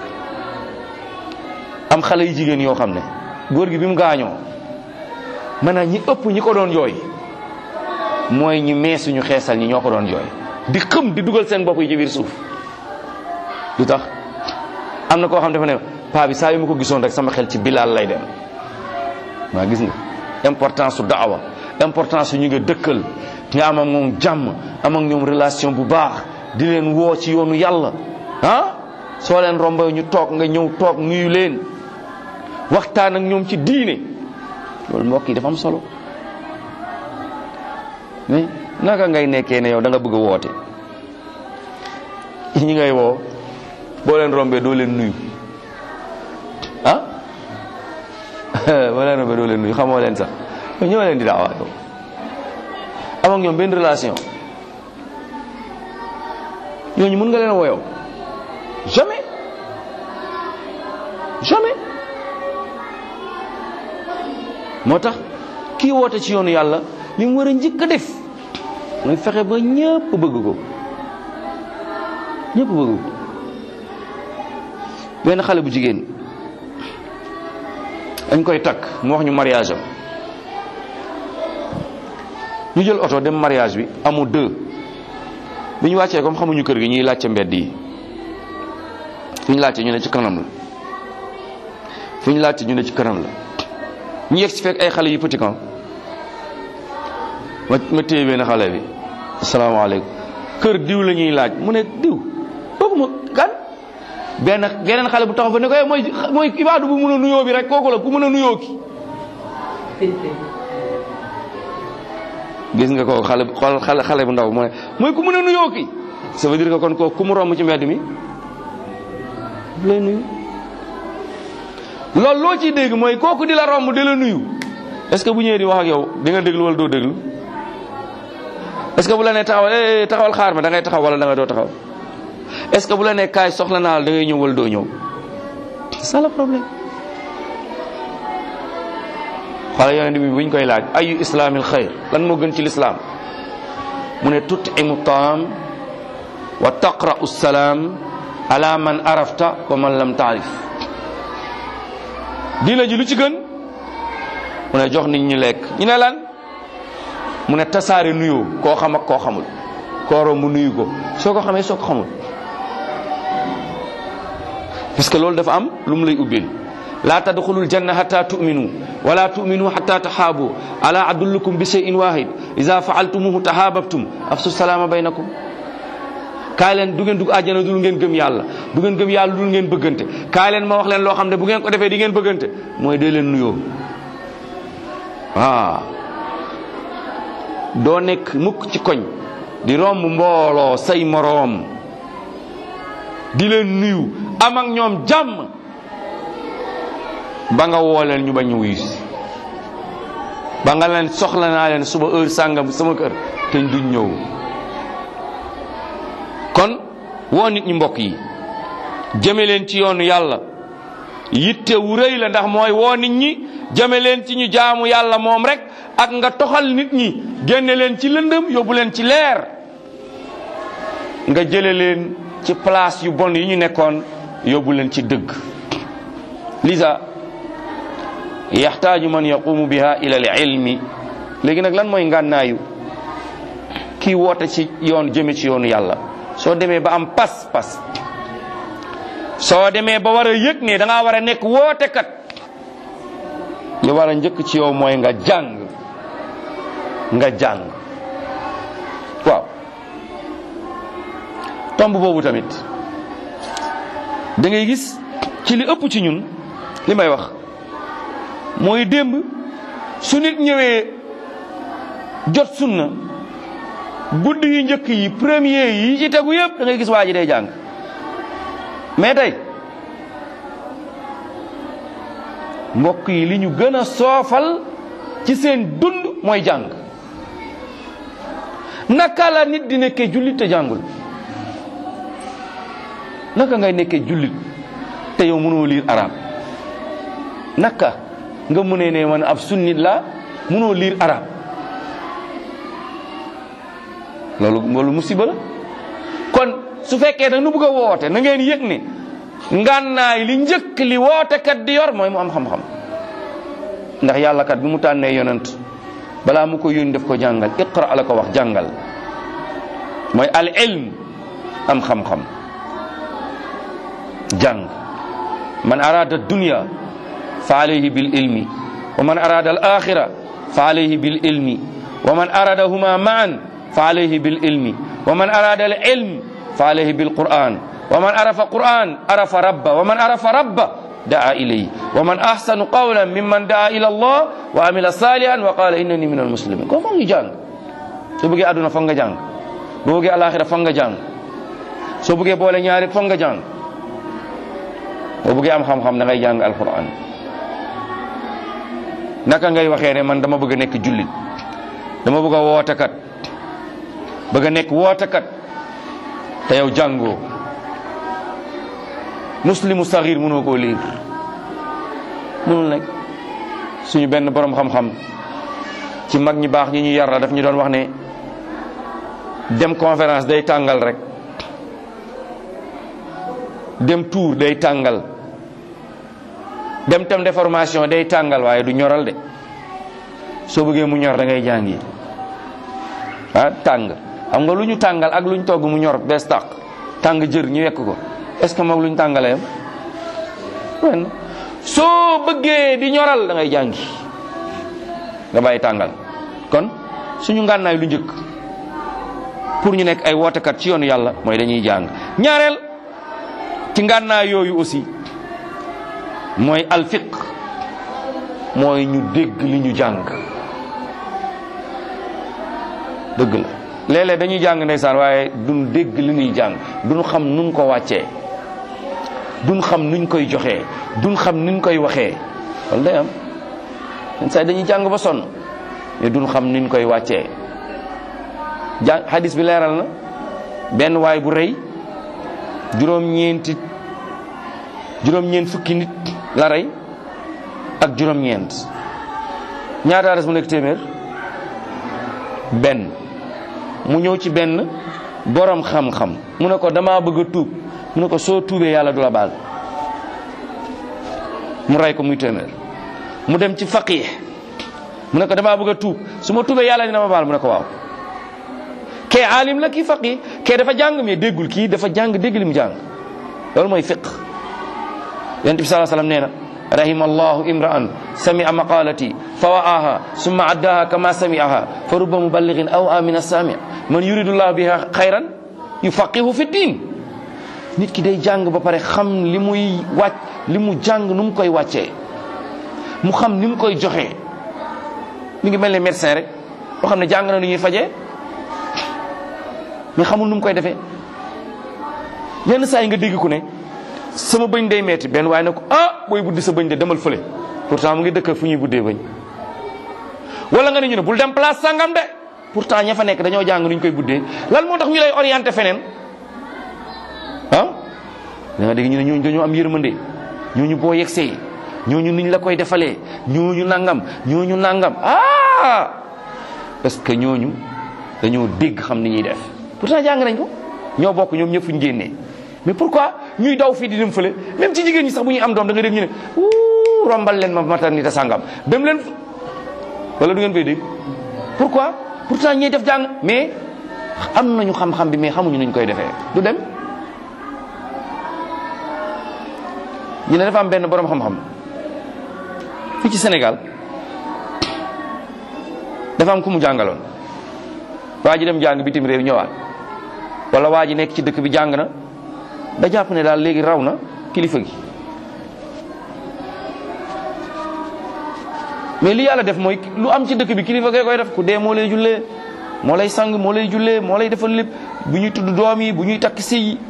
am xale yu jigéen yoo xam ne góor gi bi mu gaañoo maanaam ñi ëpp ñi ko doon jooy mooy ñi meesuñu xeesal ñi ñoo ko doon jooy di xëm di dugal seen bopp yi ci biir suuf lu tax am na koo xam dafa ne paa bi saa yu ma ko gisoon rek sama xel ci bilaal lay dem waa gis nga importance su daawa importance su ñu nga dëkkal nga am ak moom jàmm am ak ñoom relation bu baax di leen woo ci yoonu yàlla ah soo leen rombo ñu toog nga ñëw toog nuyu leen waxtaan ak ñoom ci diine loolu mbokk yi dafa am solo mais naka ngay nekkee ne yow da nga bëgg a woote ñi ngay woo boo leen rombee doo leen nuyu ah boo leen rombee doo leen nuyu xamoo leen sax ñëw leen di daawaa yow am ak ñoom benn relation ñooñu mën nga leen woyow jamais jamais moo tax kii woote ci yoonu yàlla li mu war a njëkk a def mooy fexe ba ñëpp bëgg ko ñëpp bëgg ko benn xale bu jigéen dañ koy takk mu wax ñu mariage am ñu jël oto dem mariage bi amul deux bi ñu wàccee comme xamuñu kër gi ñuy laajte mbedd yi fi ñu laajte ñu ne ci kanam la fi ñu laajte ñu ne ci kanam la ñu yegg si fekk ay xale yu petit camp ma ma téye benn xale bi asalaamaaleykum kër diw la ñuy laaj mu ne diw kooku ma kan benn geneen xale bu taxaw fa ne ko mooy mooy ibaadu bu mën a nuyoo bi rek kooku la ku mën a nuyoo ki gis nga ko xale xale xale bu ndaw mooy mooy ku mën a nuyoo ki ça veut dire que kon kooku ku mu romb ci mbedd mi lay nuyu loolu loo ciy dégg mooy kooku di la romb di la nuyu est-ce que bu ñëwee di wax ak yow di nga déglu wala doo déglu est-ce que bu la nee taxawal taxawal xaar ma da ngay taxaw wala da nga doo taxaw est-ce que bu la nee kaay soxla naa la da ngay ñëw wala doo ñëw c'est ça le problème xoola yonent bi buñ koy laaj ayu islaamil xayr lan moo gën ci lislaam mu ne tutimu taam wa taqra'u salaam ala man arafta wa man lam taarif diina ji lu ci gën mu ne jox nit ñi lekk ñu ne lan mu ne tasaare nuyoo koo xam ak koo xamul koo romb nuyu ko soo ko xamee soo ko xamul parce que loolu dafa am lu mu lay ubbil laa tadxulul janna hatta tu'minu wala tu'minu hatta taxaabu ala adullukum bi shay'in wahid ida faaltumuhu tahaababtum afsu salaama baynakum kaay leen du ngeen dugg àjjana dul ngeen gëm yàlla du ngeen gëm yàlla dul ngeen bëggante kaay leen ma wax leen loo xam ne bu ngeen ko defee di ngeen bëggante mooy dee leen nuyoo waaw doo nekk mukk ci koñ di romb mbooloo say moroom di leen nuyu am ak ñoom jàmm ba nga woo leen ñu bañ ñu wuyu si ba nga leen soxla naa leen suba heure sàngam sama kër te duñ ñëw kon woo nit ñi mbokk yi jëme leen ci yoonu yàlla yitte wu rëy la ndax mooy woo nit ñi jëme leen ci ñu jaamu yàlla moom rek ak nga toxal nit ñi génne leen ci lëndëm yóbbu leen ci leer nga jële leen ci place yu bon yi ñu nekkoon yóbbu leen ci dëgg lisa yaxtaaju man yaqumu biha ila al ilmi léegi nag lan mooy ngànnaayu kii woote ci yoon jëme ci yoonu yàlla soo demee ba am pas pas soo demee ba war a yëg ne da ngaa war a nekk wootekat li war a njëkk ci yow mooy nga jàng nga jàng waaw tomb boobu tamit da ngay gis ci li ëpp ci ñun li may wax mooy démb su nit ñëwee jot sunna guddi yu njëkk yi premier yi ci tegu yëpp da ngay gis waa ji day jàng mais tey mbokk yi li ñu gën a soofal ci seen dund mooy jàng naka la nit di nekkee jullit te jàngul naka ngay nekkee jullit te yow mënoo liir arab naka nga mënee ne man ab sunnit la mënoo liir arab loolu loolu musiba la kon su fekkee da nu bëgg a woote na ngeen yëg ne ngànnaay li njëkk li wootekat di yor mooy mu am xam-xam ndax yàlla kat bi mu tànnee yonent balaa mu ko yónni def ko jàngal iqra la ko wax jàngal mooy al ilm am xam-xam jàng man arada dunya fa alayhi bil ilmi wa man arada al axira fa alayhi bil ilmi wa man aradahuma maan fa alayhi bil ilmi wa man arada al ilm fa alayhi bil quran wa man arafa quran arafa rabba wa man arafa rabba daa ilayhi wa man ahsanu qawlan mimman daa ila allah wa amila salihan wa qala innani min al muslimin ko foog ñu jàng soo bëggee àdduna foog nga jàng boo bëggee alaxira foog nga jàng soo bëggee boole ñaari foog nga jàng boo bëggee am xam-xam da ngay jàng alquran naka ngay waxee ne man dama bëgg a nekk jullit dama bëgg a wootekat bëgg a nekk wootekat te yow jàngoo muslimu saxiir mënoo koo liir mënul nekk suñu benn borom xam-xam ci mag ñi baax ñi ñu yar la daf ñu doon wax ne dem conférence day tàngal rek dem tour day tàngal dem tam de formation day tàngal waaye du ñoral de soo bëggee mu ñor da ngay jàngi ah tàng xam nga lu ñu tàngal ak lu ñu togg mu ñor bees tàq tàng jër ñu wekk ko est-ce que moom lu ñu tàngalee am soo bëggee di ñoral da ngay jàngi nga bàyyi tàngal kon suñu ngànnaay lu njëkk pour ñu nekk ay wootekat ci yoonu yàlla mooy dañuy jàng ñaareel ci ngànnaay yooyu aussi mooy alfiq mooy ñu dégg li ñu jàng dëgg la léeg-léeg dañuy jàng ndeysaan waaye duñ dégg li ñuy jàng duñ xam nuñ ko wàccee duñ xam nuñ koy joxee duñ xam nuñ koy waxee loolu day am saa dañuy jàng ba sonn mais duñ xam nuñ koy wàccee jàng hadis bi leeral na benn waay bu rëy juróom-ñeenti juróom-ñeent fukki nit la rey ak juróom-ñeent ñaata res mu nekk téeméer benn mu ñëw ci benn borom xam-xam mu ne ko damaa bëgg a tuub mu ne ko soo tuubee yàlla du la baal mu rey ko muy téeméer mu dem ci faqih mu ne ko damaa bëgg a tuub su ma tuubee yàlla dina ma baal mu ne ko waaw kee alim la kii faqih kee dafa jàng mais déggul kii dafa jàng dégg li mu jàng loolu mooy fiq yonent bi sallallahu alayhi wasallam nee na rahima allahu imra'an sami'a maqalati fa wa'aha summa addaha kama sami'aha fa rubba muballighin aw amina sami' man yuridu llahu biha khayran yufaqihu fi din nit ki day jàng ba pare xam li muy wàcc li mu jàng nu mu koy wàccee mu xam ni mu koy joxee mi ngi mel ne médecin rek boo xam ne jàng na nu ñuy fajee mais xamul nu mu koy defee yenn saa yi nga dégg ku ne sama bëñ day metti benn waaye ne ko ah booy buddi sa bëñ de demal fële pourtant mu ngi dëkk fu ñuy buddee bëñ wala nga ne ñu ne bul dem place sangam de pourtant ña fa nekk dañoo jàng nu ñu koy buddee lan moo tax ñu lay orienté feneen ah da nga dégg ñu ne ñooñu dañoo am yërmande ñooñu boo yegsee ñooñu niñ la koy defalee ñooñu nangam ñooñu nangam ah parce que ñooñu dañoo dégg xam ni ñuy def pourtant jàng nañ ko ñoo bokk ñoom ñëpp fu ñu génnee mais pourquoi ñuy daw fii di dem fële même ci jigéen ñi sax bu ñuy am doom da nga dégg ñu ne wuu rombal leen ma maternité sangam dem leen wala du ngeen koy dégg pourquoi pourtant ñuy def jàng mais am nañu xam-xam bi mais xamuñu nuñ koy defee du dem ñu ne dafa am benn borom xam-xam fii ci Sénégal dafa am ku mu jàngaloon waa ji dem jàng bitim réew ñëwaat wala waa ji nekk ci dëkk bi jàng na da jàpp ne daal léegi raw na kilifa gi mais li yàlla def mooy lu am ci dëkk bi kilifa gee koy def ku dee moo lay jullee moo lay sang moo lay jullee moo lay defal lépp bu ñuy tudd doom yi bu ñuy takk sëy yi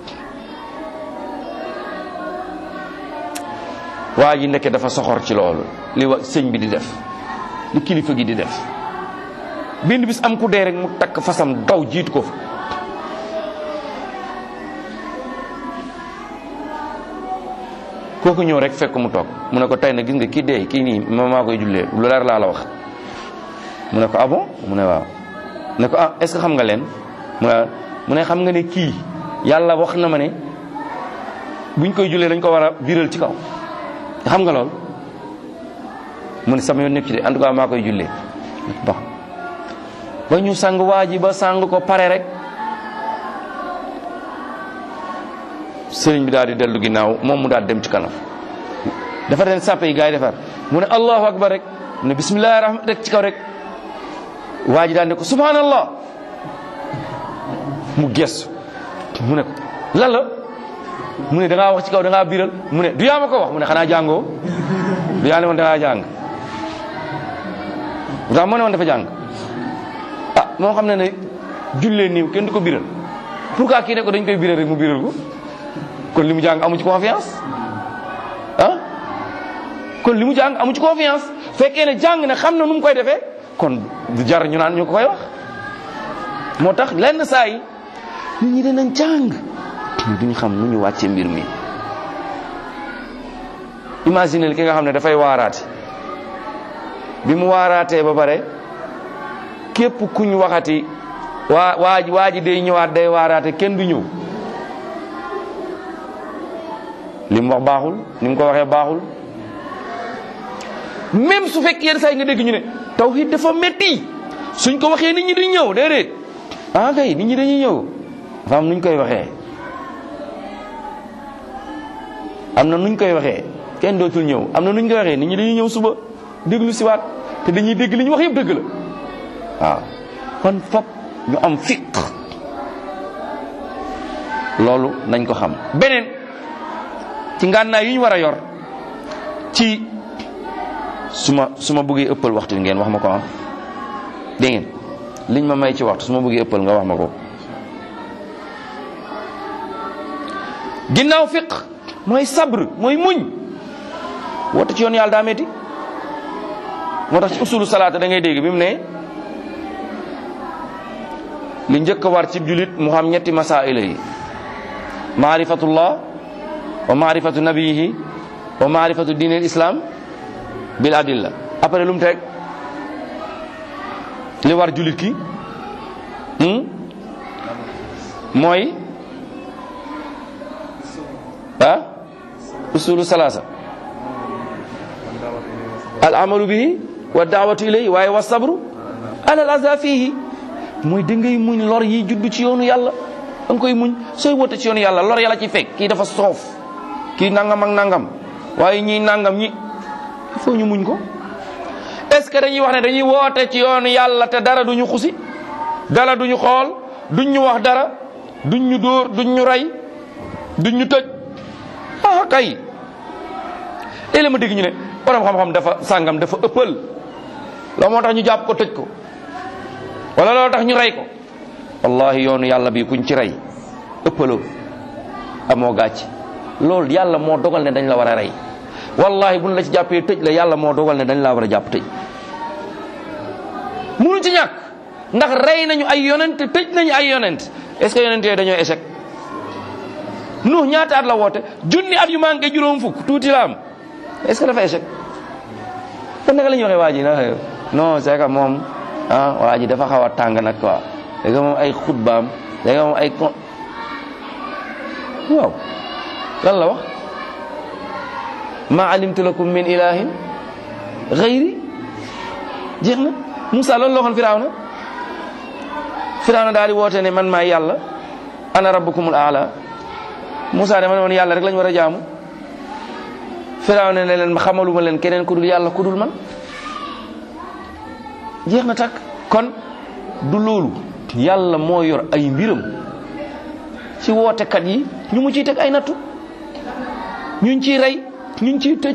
waa ji nekke dafa soxor ci loolu li wa sëñ bi di def li kilifa gi di def benn bis am ku dee rek mu takk fasam daw jiitu ko fa kooku ñëw rek fekk mu toog mu ne ko tey na gis nga kii dee kii nii ma maa koy jullee lu leer laa la wax mu ne ko ah bon mu ne waaw ne ko ah est-ce que xam nga leen mu ne mu ne xam nga ne kii yàlla wax na ma ne buñ koy jullee dañ ko war a biral ci kaw xam nga lool mu ne sama yoon nekk ci de en tout cas maa koy jullee ba ba ñu sang waa ji ba sang ko pare rek sëriñ bi daal di dellu ginnaaw moom mu daal dem ci kanam dafa den sàppe yi gars yi defar mu ne allahu akbar rek mu ne bismillahi rahman rek ci kaw rek waa ji daal ne ko subhanallah mu gestu mu ne ko lan la mu ne da ngaa wax ci kaw da ngaa biral mu ne du yaa ma ko wax mu ne xanaa jàngoo du yaa ne woon da ngaa jàng ndax moo ne woon dafa jàng ah moo xam ne ne jullee niiw kenn du ko biral pourquoi kii ne ko dañ koy biral rek mu biral ko kon li mu jàng amu ci confiance ah kon li mu jàng amu ci confiance fekkee ne jàng ne xam na nu mu koy defee kon du jar ñu naan ñu ko koy wax moo tax lenn saa yi nit ñi dinañ jàng mais duñu xam nu ñu wàccee mbir mi imagine ki nga xam ne dafay waaraate bi mu waaraatee ba pare képp kuñ waxati waa waa waa ji day ñëwaat day waaraate kenn du ñëw li mu wax baaxul ni mu ko waxee baaxul même su fekk yenn saa yi nga dégg ñu ne tawhid dafa metti suñ ko waxee nit ñi duñ ñëw déedéet ah kay nit ñi dañuy ñëw dafa am nuñ koy waxee am na nuñ koy waxee kenn dootul ñëw am na nuñ koy waxee nit ñi dañuy ñëw suba déglu siwaat te dañuy dégg li ñu wax yëpp dëgg la waaw kon fop ñu am fiq loolu nañ ko xam beneen ci ngànnaay yu ñu war a yor ci su ma su ma bëggee ëppal waxtu ngeen wax ma ko ah dégg ngeen liñ ma may ci waxtu su ma bëggee ëppal nga wax ma ko ginnaaw fiq mooy sabr mooy muñ woote ci yoon yàlla daa metti moo tax ci usulu salaata da ngay dégg bi mu ne li njëkk a war ci julit mu xam ñetti masaila yi maarifatullah wa maarifatu nabiyihi wa maarifatu diin al islam bil adilla après lu mu teg li war julit ki mooy ah usulu salaasa al amalu bihi wa daawatu ilayhi waaye wa sabru ala al aza fihi mooy da ngay muñ lor yi juddu ci yoonu yàlla da nga koy muñ sooy wote ci yoonu yàlla lor yàlla ci fekk kii dafa soof kii nangam ak nangam waaye ñii nangam ñi il faut ñu muñ ko est ce que dañuy wax ne dañuy woote ci yoonu yàlla te dara duñu xusi dara duñu xool duñ ñu wax dara duñ ñu dóor duñ ñu rey duñ ñu tëj ah kay léeg ma dégg ñu ne borom xam-xam dafa sàngam dafa ëppal la moo tax ñu jàpp ko tëj ko wala loolu tax ñu rey ko wallahi yoonu yàlla bi kuñ ci rey ëppaloo amoo gàcc loolu yàlla moo dogal ne dañ la war a rey wallahi buñ la ci jàppee tëj la yàlla moo dogal ne dañ la war a jàpp tëj munu ci ñàkk ndax rey nañu ay yonent tëj nañu ay yonent est-ce que yonent yooyu dañoo échec nuux ñaata at la woote junni at yu manqué juróom fukk tuuti la am est-ce que dafa échec kon naka la ñuy waxee waa ji na non c'est que moom ah waa ji dafa xaw a tàng nag quoi léegi moom ay xutbaam léegi moom ay con waaw lan la wax ma alimtu lakum min ilahin xayri jeex na Moussa loolu la waxoon Firawna Firawna daal di woote ne man maay yàlla ana rabbukumul aala Moussa dama ne woon yàlla rek lañ war a jaamu Firawna ne leen xamaluma leen keneen ku dul yàlla ku dul man jeex na takk kon du loolu yàlla moo yor ay mbiram ci wootekat yi ñu mu ciy teg ay nattu ñuñ ciy rey ñuñ ciy tëj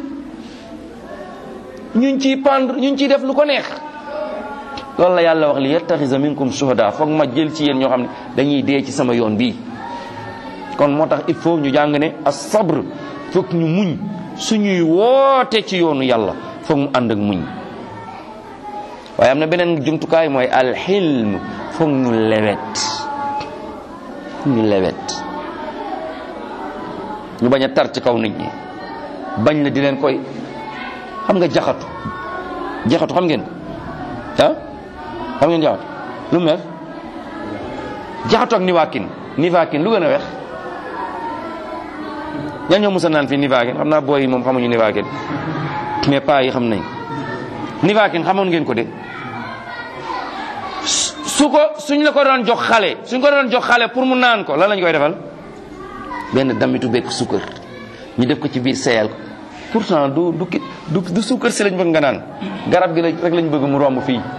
ñuñ ciy pendre ñuñ ciy def lu ko neex loolu la yàlla wax li yattaxisa minkum shuhada foog ma jël ci yéen ñoo xam ne dañuy dee ci sama yoon bii kon moo tax il faut ñu jàng ne as sabr foog ñu muñ suñuy woote ci yoonu yàlla foog mu ànd ak muñ waaye am na beneen jumtukaay mooy alxilm foog ñu lewet ñu lewet ñu bañ a tar ci kaw nit ñi bañ la di leen koy xam nga jaxatu jaxatu xam ngeen ah xam ngeen jaxatu lu mu weex jaxatu ak niwaakin niwaakin lu gën a weex ñan ñoo musa naan fii niwaakin xam naa booy yi moom xamuñu niwaakin mais paa yi xam nañ niwaakin xamoon ngeen ko de su ko suñ la ko doon jox xale suñ ko doon jox xale pour mu naan ko lan lañ koy defal benn damitu bekk sukkër ñu def ko ci biir seyal ko pourtant du du ki du du sukkër si lañ bëgg nga naan garab gi la rek lañ bëgg mu romb fii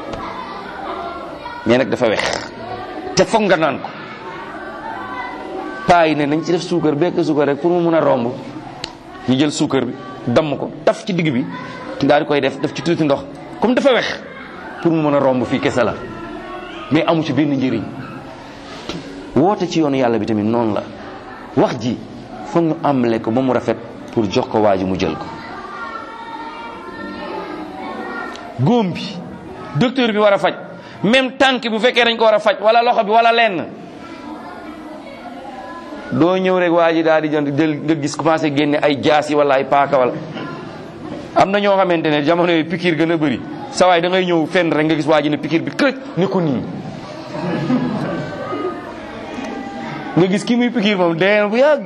mais nag dafa wex te foog nga naan ko paa yi ne nañ ci def suukar bekk suukar rek pour mu mun a romb ñu jël suukar bi damm ko taf ci digg bi daal di koy def def ci tuuti ndox comme dafa wex pour mu mën a romb fii kese la mais amu ci benn njëriñ woote ci yoonu yàlla bi tamit noonu la wax ji foog ñu amle ko ba mu rafet pour jox ko waa ji mu jël ko góom bi docteur bi war a faj même tànk bu fekkee dañ ko war a faj wala loxo bi wala lenn doo ñëw rek waa ji daal di jënd jël nga gis commencé génne ay jaas yi wala ay paaka wala am na ñoo xamante ne jamono yi pikiir gën a bëri sa waay da ngay ñëw fenn rek nga gis waa ji ne pikiir bi kërëj ne ko nii nga gis ki muy pikiir moom dee bu yàgg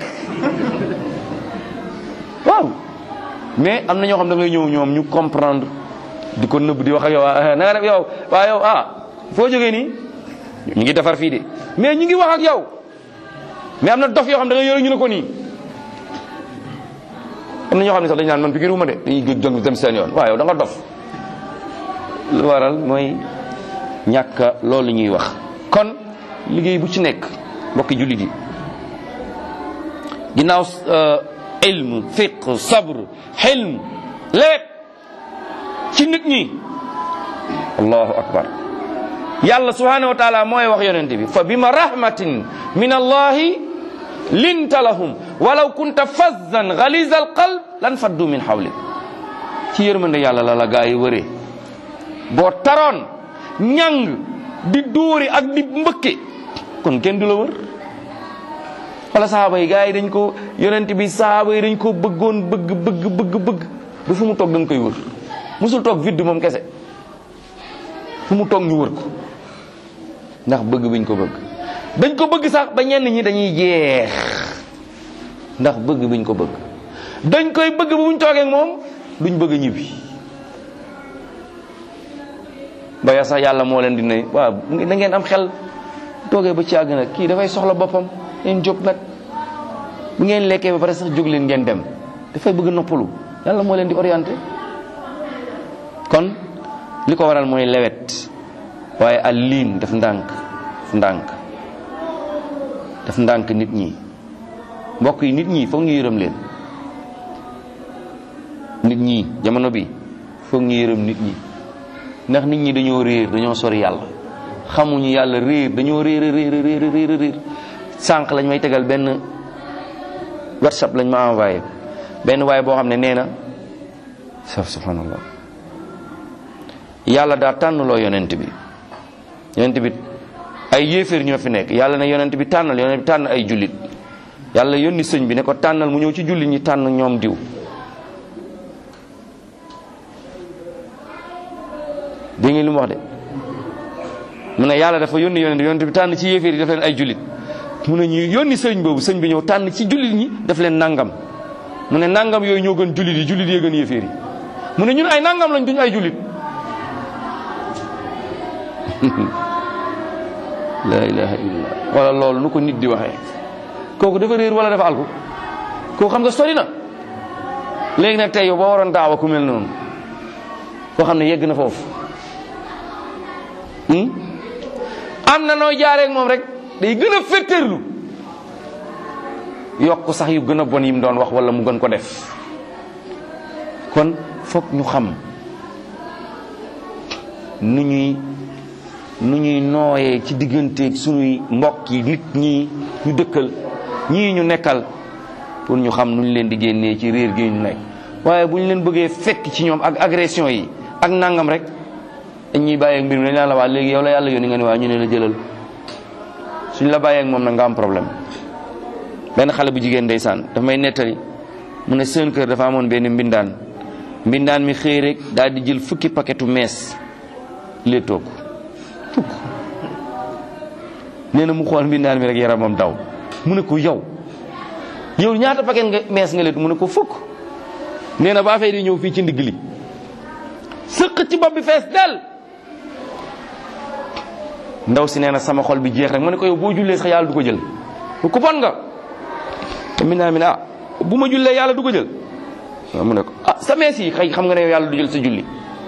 waaw mais am na ñoo xam da ngay ñëw ñoom ñu comprendre di ko nëbb di wax ak yow ah na nga def yow waa yow ah foo jógee nii ñu ngi defar fii de mais ñu ngi wax ak yow mais am na dof yoo xam da ngay yore ñu ne ko nii am na ñoo xam ne sax dañu naan man pikiir wu ma de dañuy gëj jong dem seen yoon waaw yow da nga dof lu waral mooy ñàkk loolu ñuy wax kon liggéey bu ci nekk mbokki jullit yi ginnaaw ilm fiq sabr xilm lépp ci nit ñi allahu akbar yàlla subhanahu wa taala mooy wax yonente bi fa bima rahmatin min allahi linta lahum walaw kunta fazzan galiza alqalb lan faddu min hawlik ci yërmande yàlla la la gaa yi wëree boo taroon ñang di dóori ak di mbëkke kon kenn du la wër wala sahaaba yi gars yi dañ ko yonent bi sahaaba yi dañ ko bëggoon bëgg bëgg bëgg bëgg ba fu mu toog dañ koy wër musul toog vide moom kese fu mu toog ñu wër ko ndax bëgg biñ ko bëgg dañ ko bëgg sax ba ñenn ñi dañuy jeex ndax bëgg biñ ko bëgg dañ koy bëgg bu buñ toogee moom duñ bëgg ñibbi ba ya sax yàlla moo leen di ne waaw da ngeen am xel toogee ba ci àgg nag kii dafay soxla boppam ngeen jóg nag bu ngeen lekkee ba pare sax jóg leen ngeen dem dafay bëgg noppalu yàlla moo leen di orienté kon li ko waral mooy lewet waaye al liin daf ndànk daf ndànk daf ndànk nit ñi mbokk yi nit ñi foog ñu yërëm leen nit ñi jamono bi foog ñu yërëm nit ñi ndax nit ñi dañoo réer dañoo sori yàlla xamuñu yàlla réer dañoo réer réer réer réer réer sànq lañ may tegal benn whatsapp lañ ma envoyé benn waaye boo xam ne nee na saf subhanallah yàlla daa tànn loo yonent bi yonent bi ay yéeféer ñoo fi nekk yàlla ne yonent bi tànnal yonent bi tànn ay jullit yàlla yónni sëñ bi ne ko tànnal mu ñëw ci jullit ñi tànn ñoom diw dégg ngeen li mu wax de mu ne yàlla dafa yónni yonent yonent bi tànn ci yéeféer yi daf leen ay jullit mu ne ñu yónni sëñ boobu sëñ bi ñëw tànn ci jullit ñi daf leen nangam mu ne nangam yooyu ñoo gën jullit yi jullit yee gën yéeféer yi mu ne ñun ay nangam lañ duñ ay jullit la ilaha illallah wala loolu nu ko nit di waxee kooku dafa réer wala dafa alku kooku xam nga sori na léegi nag tey yow boo waroon daawa ku mel noonu koo xam ne yegg na foofu am na nooy jaareek moom rek day gën a féttéerlu yokk sax yu gën a bon yi mu doon wax wala mu gën ko def kon foog ñu xam nu ñuy nu ñuy nooyee ci digganteeg suñuy mbokk yi nit ñi ñu dëkkal ñii ñu nekkal pour ñu xam nu ñu leen di génnee ci réer gi ñu nekk waaye bu ñu leen bëggee fekk ci ñoom ak agression yi ak nangam rek dañuy bàyyeeg mbir mi dañ la waa léegi yow la yàlla yónni nga ne waa ñu ne la jëlal suñ la bàyyeeg moom nag nga am problème benn xale bu jigéen ndeysaan dafa may nettali mu ne seen kër dafa amoon benn mbindaan mbindaan mi xëy rek daal di jël fukki paquetu mees léetoo ko fukk nee na mu xool mbindaan mi rek yaramam daw mu ne ko yow yow ñaata paquet nga mees nga leetu mu ne ko fukk nee na ba fay di ñëw fii ci ndigg li sëq ci bopp bi fees del ndaw si nee na sama xol bi jeex rek mu ne ko yow boo jullee sax yàlla du ko jël ku bon nga te mbindaan mi ne ah bu ma jullee yàlla du ko jël waaw mu ne ko ah sa mees yi xëy xam nga ne yow yàlla du jël sa julli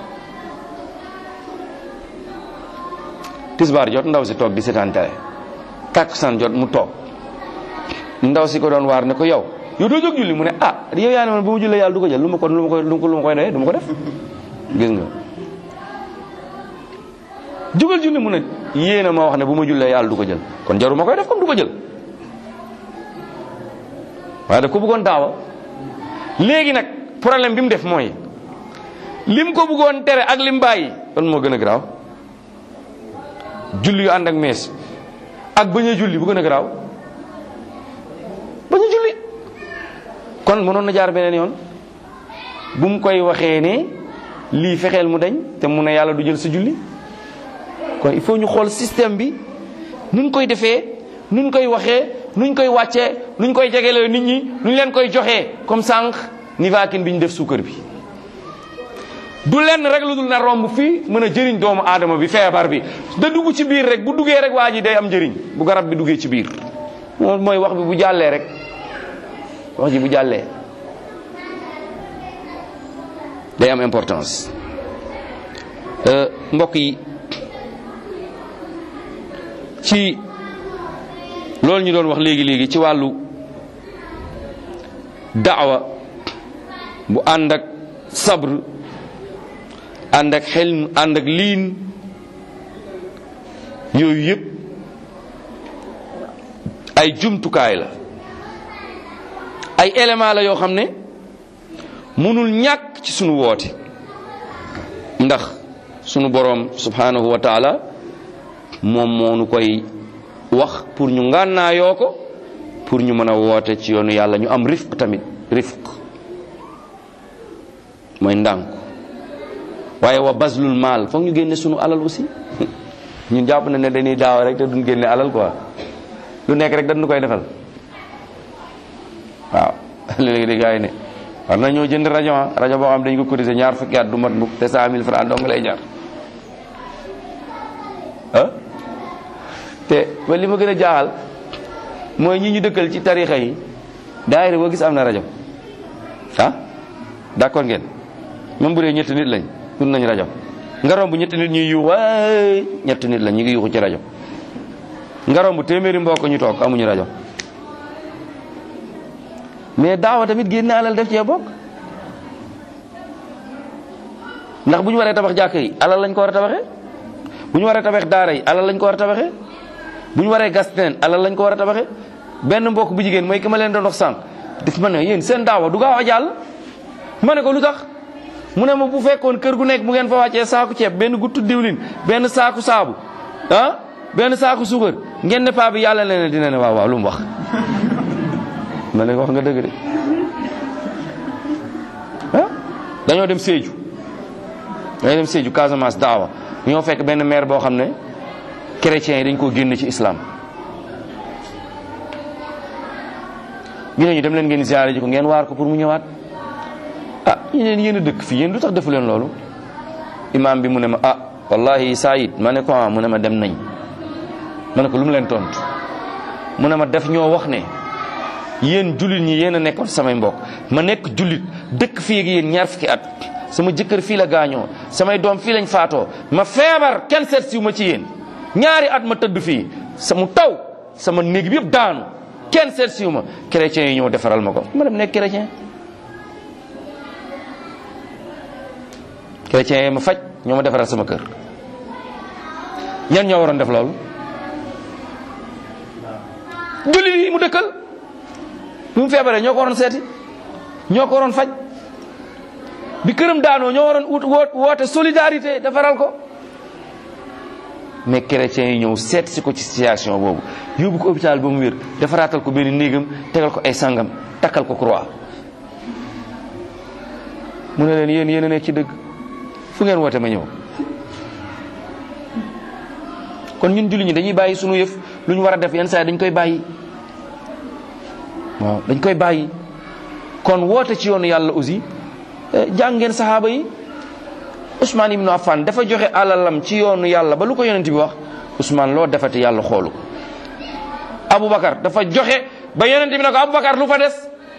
tisbaar jot ndaw si toog di seetaan télé takkusaan jot mu toog ndaw si ko doon waar ne ko yow yow doo jóg julli mu ne ah yow yaa ne man bu ma jullee yàlla du ko jël lu ma ko lu ma koy lu ma koy doyee du ma ko def gis nga jugal julli mu ne yéena ma wax ne bu ma jullee yàlla du ko jël kon jaru ma koy def comme du ko jël waaye daf ko bëggoon daawa léegi nag problème bi mu def mooy lim ko bëggoon tere ak lim bàyyi kon moo gën a garaaw julli yu ànd ak mees ak bañ a julli bu gën a garaaw bañ a julli kon mënoon na jaar beneen yoon bu mu koy waxee ne lii fexeel mu dañ te mu ne yàlla du jël sa julli kon il faut ñu xool système bi nuñ koy defee nuñ koy waxee nuñ koy wàccee nuñ koy jegelee nit ñi nuñ leen koy joxee comme sànq nivaquine bi ñu def suukar bi du lenn rek lu dul na romb fii mën a jëriñ doomu aadama bi feebar bi da dugg ci biir rek bu duggee rek waa ji day am njëriñ bu garab bi duggee ci biir moom mooy wax bi bu jàllee rek wax ji bu jàllee day am importance mbokk yi ci loolu ñu doon wax léegi léegi ci wàllu daawa bu ànd ak sabr ànd ak xelm ànd ak liin yooyu yëpp ay jumtukaay la ay élément la yoo xam ne mënul ñàkk ci sunu woote ndax sunu boroom subhanahu wa taala moom moo nu koy wax pour ñu ngànnaayoo ko pour ñu mën a woote ci yoonu yàlla ñu am rifq tamit rifq mooy ndànk waaye wa baslul maal foog ñu génne sunu alal aussi ñun jàpp na ne dañuy daaw rek te duñ génne alal quoi lu nekk rek dañu koy defal waaw léegi di gars yi ne war na ñoo jënd rajo ah rajo boo xam dañ ko cotiser ñaar fukki at du mat mukk te cent mille francs dong lay jar ah te ba li ma gën a jaaxal mooy ñi ñu dëkkal ci tarixa yi daayira boo gis am na rajo ah d'accord ngeen même bu dee ñetti nit lañ dund nañ rajo nga romb ñetti nit ñuy yuux waay ñetti nit lañ ñu ngi yuuxu ci rajo nga romb téeméeri mbokk ñu toog amuñu rajo mais daawa tamit génne alal def cee bokk ndax bu ñu waree tabax jàkk yi alal lañ ko war a tabaxee bu ñu waree tabax daara yi alal lañ ko war a tabaxee bu ñu waree gas teen alal lañ ko war a tabaxee benn mbokk bu jigéen mooy ki ma leen doon wax sànq daf ma ne yéen seen daawa du gaaw a jàll ma ne ko lu tax mu ne ma bu fekkoon kër gu nekk bu ngeen fa wàccee saaku ceeb benn guttu diwlin benn saaku saabu ah benn saaku suukar ngeen ne paa bi yàlla leen dina ne waaw waaw lu mu wax ma ne ko wax nga dëgg de ah dañoo dem Sédhiou dañoo dem Sédhiou Casamance daawa ñoo fekk benn maire boo xam ne chrétiens yi dañ koo génn ci islam ñu ne ñu dem leen ngeen ziare ji ko ngeen waar ko pour mu ñëwaat ah ñu leen yéen a dëkk fii yéen du tax defu leen loolu imam bi mu ne ma ah wallahi Saïd ma ne ko ah mu ne ma dem nañ ma ne ko lu mu leen tontu mu ne ma def ñoo wax ne yéen jullit ñi yéen a nekkoon samay mbokk ma nekk jullit dëkk fii ak yéen ñaar fukki at sama jëkkër fii la gaañoo samay doom fii lañ faatoo ma feebar kenn seet siw ma ci yéen ñaari at ma tëdd fii sama taw sama néeg bi yëpp daanu kenn seet siw ma chrétiens yi ñëw defaral ma ko ma dem nekk chrétien chrétiens yi ma faj ñoo ma defaral sama kër ñan ñoo waroon def loolu jullit yi mu dëkkal bi mu feebaree ñoo ko waroon seeti ñoo ko waroon faj bi këram daanoo ñoo waroon ut woote solidarité defaral ko mais chrétiens yi ñëw seet si ko ci situation boobu yóbbu ko hôpital ba mu wér defaraatal ko benn néegam tegal ko ay sangam takkal ko croix mu ne leen yéen yéen a nekk ci dëgg fu ngeen woote ma ñëw kon ñun julli ñi dañuy bàyyi sunu yëf lu ñu war a def yenn saa yi dañ koy bàyyi waaw dañ koy bàyyi kon woote ci yoonu yàlla aussi jàng ngeen saxaaba yi Ousmane ibnu Affan dafa joxe alalam ci yoonu yàlla ba lu ko yonent bi wax Ousmane loo defati yàlla xoolu ko Aboubacar dafa joxe ba yonent bi ne ko Aboubacar lu fa des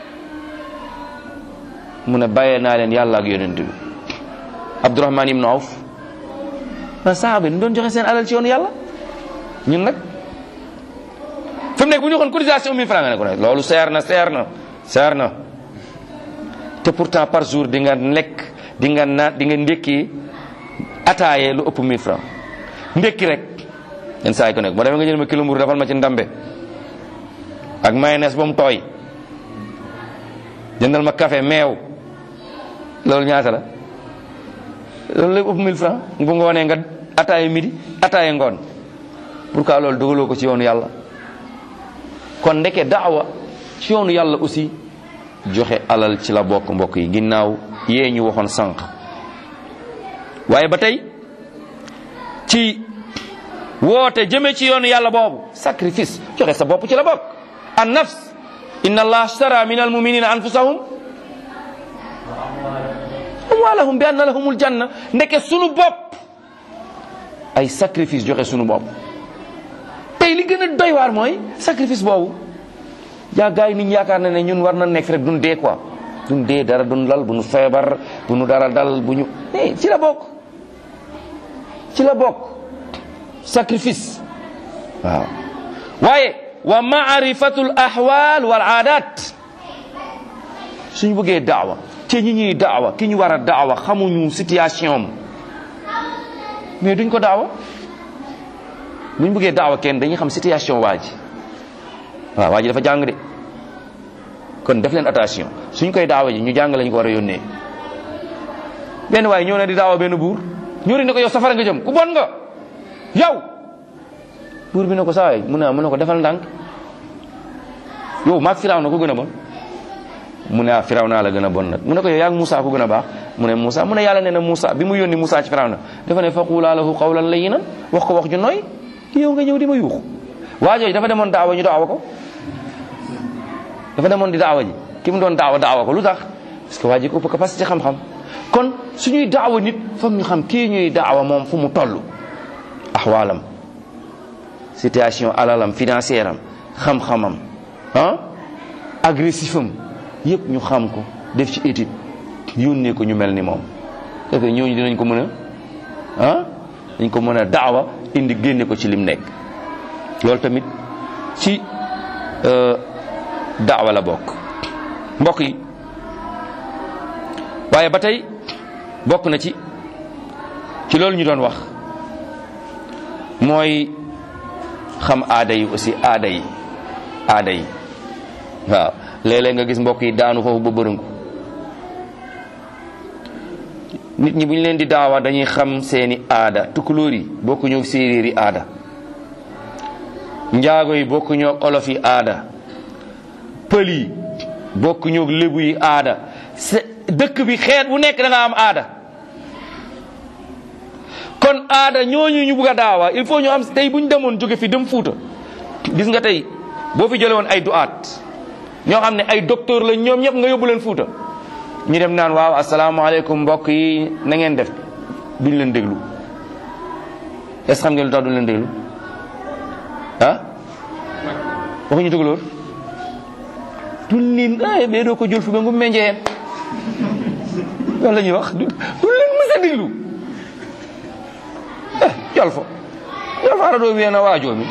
mu ne bàyyee naa leen yàlla ak yonent bi Abdourahman ibnu Awf ma saxaaba yi doon joxe seen alal ci yoonu yàlla ñun nag fi mu nekk bu ñu waxoon cotisation 1000 francs nga ne ko ne loolu seer na seer na seer na te pourtant par jour di nga lekk di nga naat di nga ndékki ataaye lu ëpp 1000 francs ndékki rek yenn saa yi ko nekk moo demee nga jël ma kilo mburu defal ma ci ndambe ak mayonnaise ba mu tooy jëndal ma café meew loolu ñaata la loolu lay ëpp 1000 francs bu nga wanee nga ataaye midi ataaye ngoon pourquoi loolu dugaloo ko ci yoonu yàlla kon ndeke daawa ci yoonu yàlla aussi joxe alal ci la bokk mbokk yi ginnaaw yee ñu waxoon sànq waaye ba tey ci woote jëme ci yoonu yàlla boobu sacrifice joxe sa bopp ci la bokk an nafs inna allah ashtara min al muminina anfusahum amwalahum bi anna lahumul janna ndeke sunu bopp ay sacrifice joxe sunu bopp tey li gën a doy waar mooy sacrifice boobu yaa gars yi nit ñi yaakaar na ne ñun war na nekk rek duñ dee quoi duñ dee dara duñ lal bu ñu feebar bu ñu dara dal bu ñu ci la bokk ci la bokk sacrifice waaw waaye wa maarifatul ahwal wal aadat suñu bëggee daawa te ñi ñuy daawa ki ñu war a daawa xamuñu situation am mais duñ ko daawa buñ bëggee daawa kenn dañuy xam situation waa ji waaw waa ji dafa jàng de kon def leen attention suñ koy daawa ji ñu jàng lañ ko war a yónnee benn waaye ñëw na di daawa benn buur ñëw ne ko yow safara nga jëm ku bon nga yow buur bi ne ko saa waay mu ne mu ne ko defal ndànk yow maag firaw na ko gën a bon mu ne ah firaw naa la gën a bon nag mu ne ko yow yaa ngi Moussa ku gën a baax mu ne Moussa mu ne yàlla nee na Moussa bi mu yónni Moussa ci firaw na dafa ne faqulaa lahu qawlan layyinan wax ko wax ju nooy yow nga ñëw di ma yuuxu waa jooju dafa demoon daawa ñu daawa ko dafa demoon di daawa ji ki mu doon daawa daawa ko lu tax parce que waa ji ko ëpp capacité xam-xam kon suñuy daawa nit foog ñu xam kii ñuy daawa moom fu mu toll axwaalam situation alalam financière am xam-xamam ah agressif am yëpp ñu xam ko def ci étude yónnee ko ñu mel ni moom parce que ñooñu dinañ ko mën a ah dañ ko mën a daawa indi génne ko ci lim nekk loolu tamit ci daawa la bokk mbokk yi waaye ba tey bokk na ci ci loolu ñu doon wax mooy xam aada yi aussi aada yi aada yi waaw léeg-léeg nga gis mbokk yi daanu foofu ba bërëngu nit ñi bu ñu leen di daawa dañuy xam seeni aada tukulóor yi bokku ñoo séeréer yi aada njaago yi bokku ñoo olof yi aada pël yi bokku ñoo lébu yi aada dëkk bi xeet bu nekk da nga am aada kon aada ñooñu ñu bugg a daawa il faut ñu am tey bu ñu demoon jóge fi dem fuuta gis nga tey boo fi jële woon ay duaat ñoo xam ne ay docteur la ñoom ñëpp nga yóbbu leen fuuta ñu dem naan waaw asalaamaaleykum mbokk yi na ngeen def duñ leen déglu est-ce xam ngeen lu tax duñ leen déglu ah waxuñu tugalóor duñ leen ay bee doo ko jël fi ba ngu menjeen loolu la ñuy wax duñ leen mës a déglu eh jol fo jol fa ara doo wiyeena waajoo mi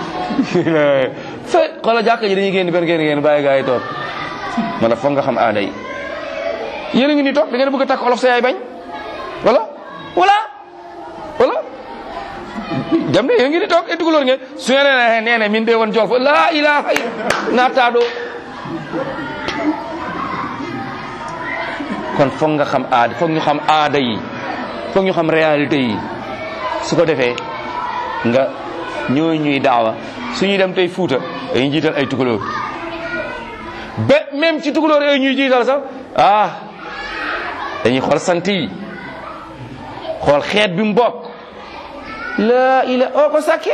fe xoola jàkka ji dañuy génn benn génn génn bàyyi gaa yi toog man foog nga xam aada yi yéen a ngi ni toog da ngeen bëgg a takk olof sa yaay bañ wala wala wala jam de yéen ngi ni toog e dugalóor ngeen su ngeen nee nee ne min de woon jol fo laa ilaha naataɗo kon foog nga xam aada foog ñu xam aada yi foog ñu xam réalité yi su ko defee nga ñoo ñuy daawa suñuy dem tey fuuta dañuy jiital ay tukulóor ba même ci tukulóor yooyu ñuy jiital sax ah dañuy xool sant yi xool xeet bi mu bokk la ila o ko sakke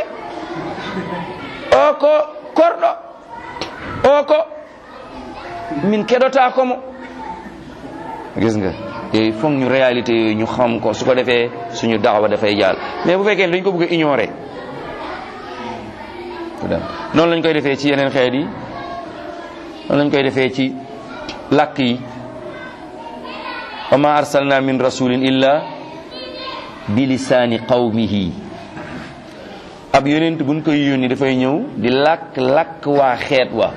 o ko korɗo o ko min keɗota komo gis nga yooyu foog ñu réalité yooyu ñu xam ko su ko defee suñu daawa dafay jàll mais bu fekkee dañ ko bëgg a ignorer noonu lañ koy defee ci yeneen xeet yi noonu lañ koy defee ci làkk yi wa ma arsalna min rasulin illa bi lisaani qawmihi ab yonent buñ koy yónni dafay ñëw di làkk làkk waa xeet wa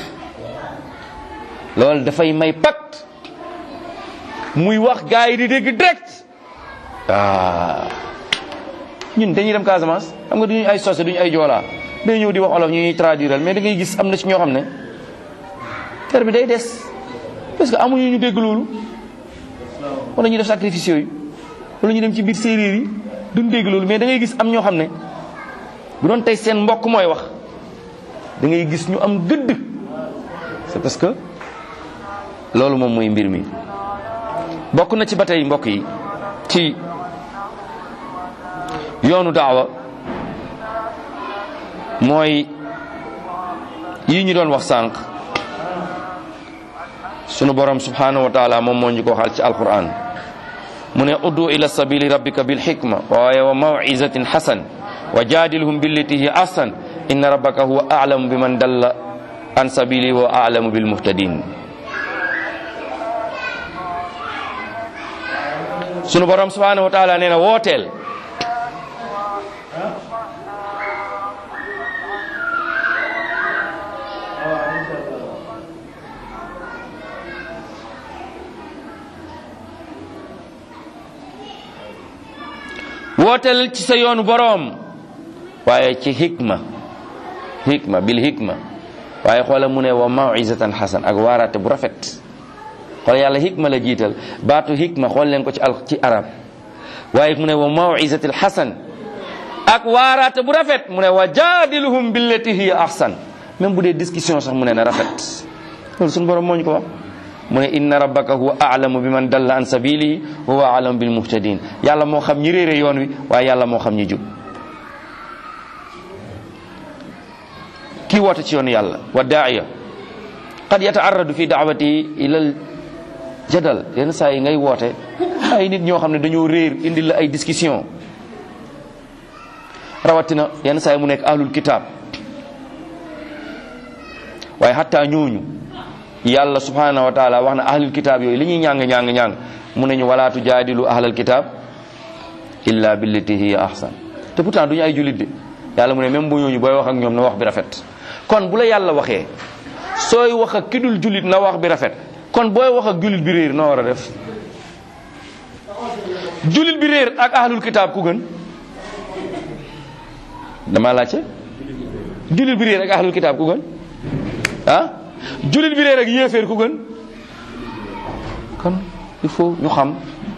loolu dafay may pat muy wax gaa yi di dégg direct ah ñun dañuy dem Casamance xam nga duñu ay sosé duñu ay joolaa day ñëw di wax olof ñu ñuy traduiral mais da ngay gis am na ci ñoo xam ne terme bi day des parce que amuñu ñu dégg loolu wala ñu def sacrifice yooyu wala ñu dem ci biir séeréer yi duñ dégg loolu mais da ngay gis am ñoo xam ne bu doon tey seen mbokk mooy wax da ngay gis ñu am gëdd c'est parce que loolu moom mooy mbir mi bokk na ci ba tey mbokk yi ci yoonu daawa mooy yi ñu doon wax sànq sunu borom subhanahu wa taala moom moo ñu ko waxal ci alquran mu ne uddu ila sabili rabbika bil hikma waaye wa mawizatin hasan wa jadilhum billati hi ahsan inna rabbaka huwa a'lamu biman dalla an sabili wa a'lamu bil muhtadin sunu borom subhanahu wa taala nee na wooteel wooteel ci sa yoonu boroom waaye ci hikma hikma bil hikma waaye xoola mu ne wa mawizatan hasan ak waaraate bu rafet xool yàlla hikma la jiital baatu hikma xool leen ko ci al ci arab waaye mu ne wa mawizatil hasan ak waaraate bu rafet mu ne wa jaadiluhum billati hiya ahsan même bu dee discussion sax mu ne na rafet loolu suñu borom moo ñu ko wax mu ne inna rabbaka huwa a'lamu bi man dalla an sabilihi wa huwa a'lamu bil muhtadin yàlla moo xam ñi réere yoon wi waaye yàlla moo xam ñi jub kii woote ci yoonu yàlla wa daaiya qad yataarradu fi daawati ilal jadal yenn saa yi ngay woote ay nit ñoo xam ne dañoo réer indi la ay discussion rawatina yenn saa yi mu nekk ahlul kitab waaye xatta ñooñu yàlla subhanahu wa taala wax na ahlul kitab yooyu li ñuy ñàng ñàng ñàng mu ne ñu wala tujaadilu ahlal kitab illa billati hiya ahsan te pourtant duñu ay jullit de yàlla mu ne même bu ñooñu booy wax ak ñoom na wax bi rafet kon bu la yàlla waxee sooy wax ak ki dul jullit na wax bi rafet kon booy wax ak jullit bi réer noo war a def jullit bi réer ak ahlul kitab ku gën dama laajte jullit bi réer ak ahlul kitaab ku gën ah jullit bi réer ak yéeféer ku gën kon il faut ñu xam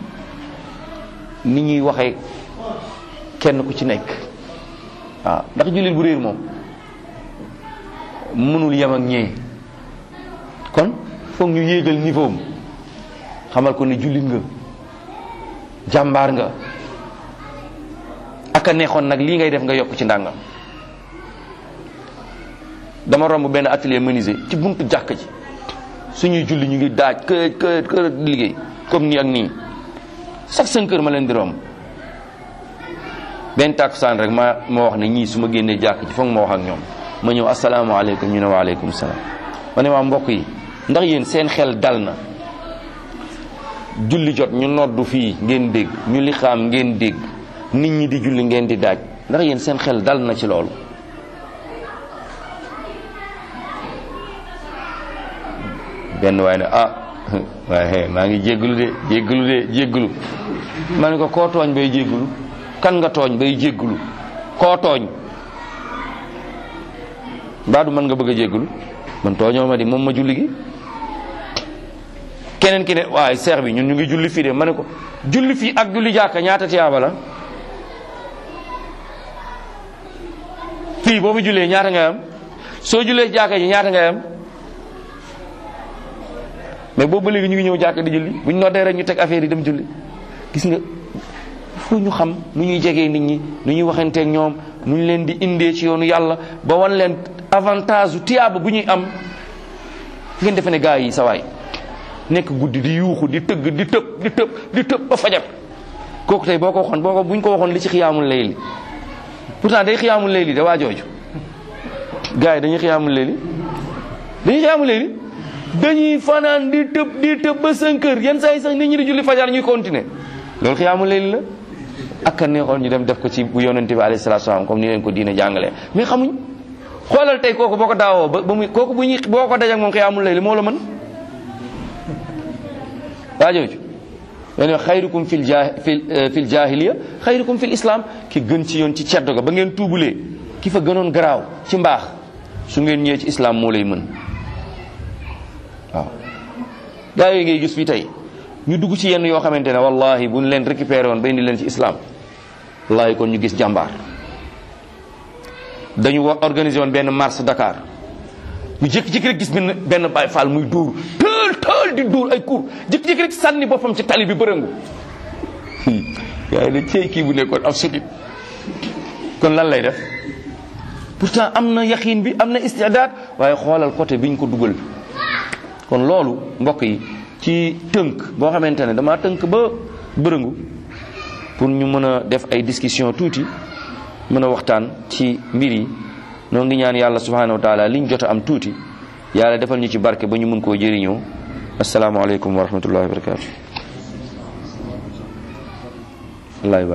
ni ñuy waxee kenn ku ci nekk waaw ndax jullit bu réer moom mënul yem ak ñee kon foog ñu yéegal niveau am xamal ko ne jullit nga jàmbaar nga aka neexoon nag lii ngay def nga yokk ci ndàngam dama romb benn atelier menuisier ci buntu jàkk ji suñuy julli ñu ngi daaj kër kër kër liggéey comme nii ak nii chaque cinq heures ma leen di romb benn tàkkusaan rek ma ma wax ne ñii su ma génnee jàkk ji foog ma wax ak ñoom ma ñëw asalaamaaleykum ñu ne waaleykum salaam ma ne waa mbokk yi ndax yéen seen xel dal na julli jot ñu noddu fii ngeen dégg ñu li xaam ngeen dégg nit ñi di julli ngeen di daaj ndax yéen seen xel dal na ci loolu benn waaye ne ah waaye maa ngi jéggalu de jéggalu de jéggalu ma ne ko koo tooñ bay jéggalu kan nga tooñ bay jéggalu koo tooñ mbaa du mën nga bëgg a jéggalu man tooñoo ma di moom ma julli gi keneen ki ne waaye seex bi ñun ñu ngi julli fii de ma ne ko julli fii ak julli jàkka ñaata tiyaaba la fii boo fi jullee ñaata ngay am soo jullee jàkka ji ñaata ngay am mais boobu ba léegi ñu ngi ñëw jàkka di julli bu ñu noddee rek ñu teg affaire yi dem julli gis nga fu ñu xam nu ñuy jegee nit ñi nu ñuy waxanteeg ñoom nu ñu leen di indee ci yoonu yàlla ba wan leen avantage tiyaaba bu ñuy am ngeen defe ne gaa yi sawaay nekk guddi di yuuxu di tëgg di tëb di tëb di tëb ba fajar kooku tey boo ko waxoon boo ko buñ ko waxoon li ci xiyaamul layli pourtant day xiyaamul layli da waa jooju gars yi dañuy xiyaamul layli dañuy xiyaamul layli dañuy fanaan di tëb di tëb ba 5 heures yenn saa yi sax nit ñi di julli fajar ñuy continuer loolu xiyaamul layli la ak a neexoon ñu dem def ko ci bu yonente bi alayhi salatu salaam comme ni leen ko diine jàngalee mais xamuñ xoolal tey kooku boo ko daawoo ba ba muy kooku bu ñuy boo ko dajak moom xiyaamul layli moo la mën waa jooju yéen xayrukum fil ja fil jahiliya xayrukum fil islam ki gën ci yoon ci ceddo ga ba ngeen tuubulee ki fa gënoon garaaw ci mbaax su ngeen ñëwee ci islam moo lay mën waaw gaa yooyu ngay gis fii tey ñu dugg ci yenn yoo xamante ne wallahi buñ leen récupéré woon ba indi leen ci islam wallahi kon ñu gis jàmbaar dañu wa organisé woon benn marche Dakar ñu jékki-jékki rek gis benn benn Baay Faal muy dóor tël tël di dóor ay cour jékki-jékki rek sànni boppam ci tali bi bërëngu gaa yi ne cey kii bu nekkoon ab sudit kon lan lay def pourtant am na yaqiin bi am na istidaad waaye xoolal côté biñ ko dugal kon loolu mbokk yi ci tënk boo xamante ne dama tënk ba bërëngu pour ñu mën a def ay discussion tuuti mën a waxtaan ci mbir yi noo ngi ñaan yàlla subhanahu wa taala liñ jot a am tuuti yàlla defal ñu ci barke ba ñu mun koo jëriñoo asalaamaaleykum wa rahmatullahi wa barakatu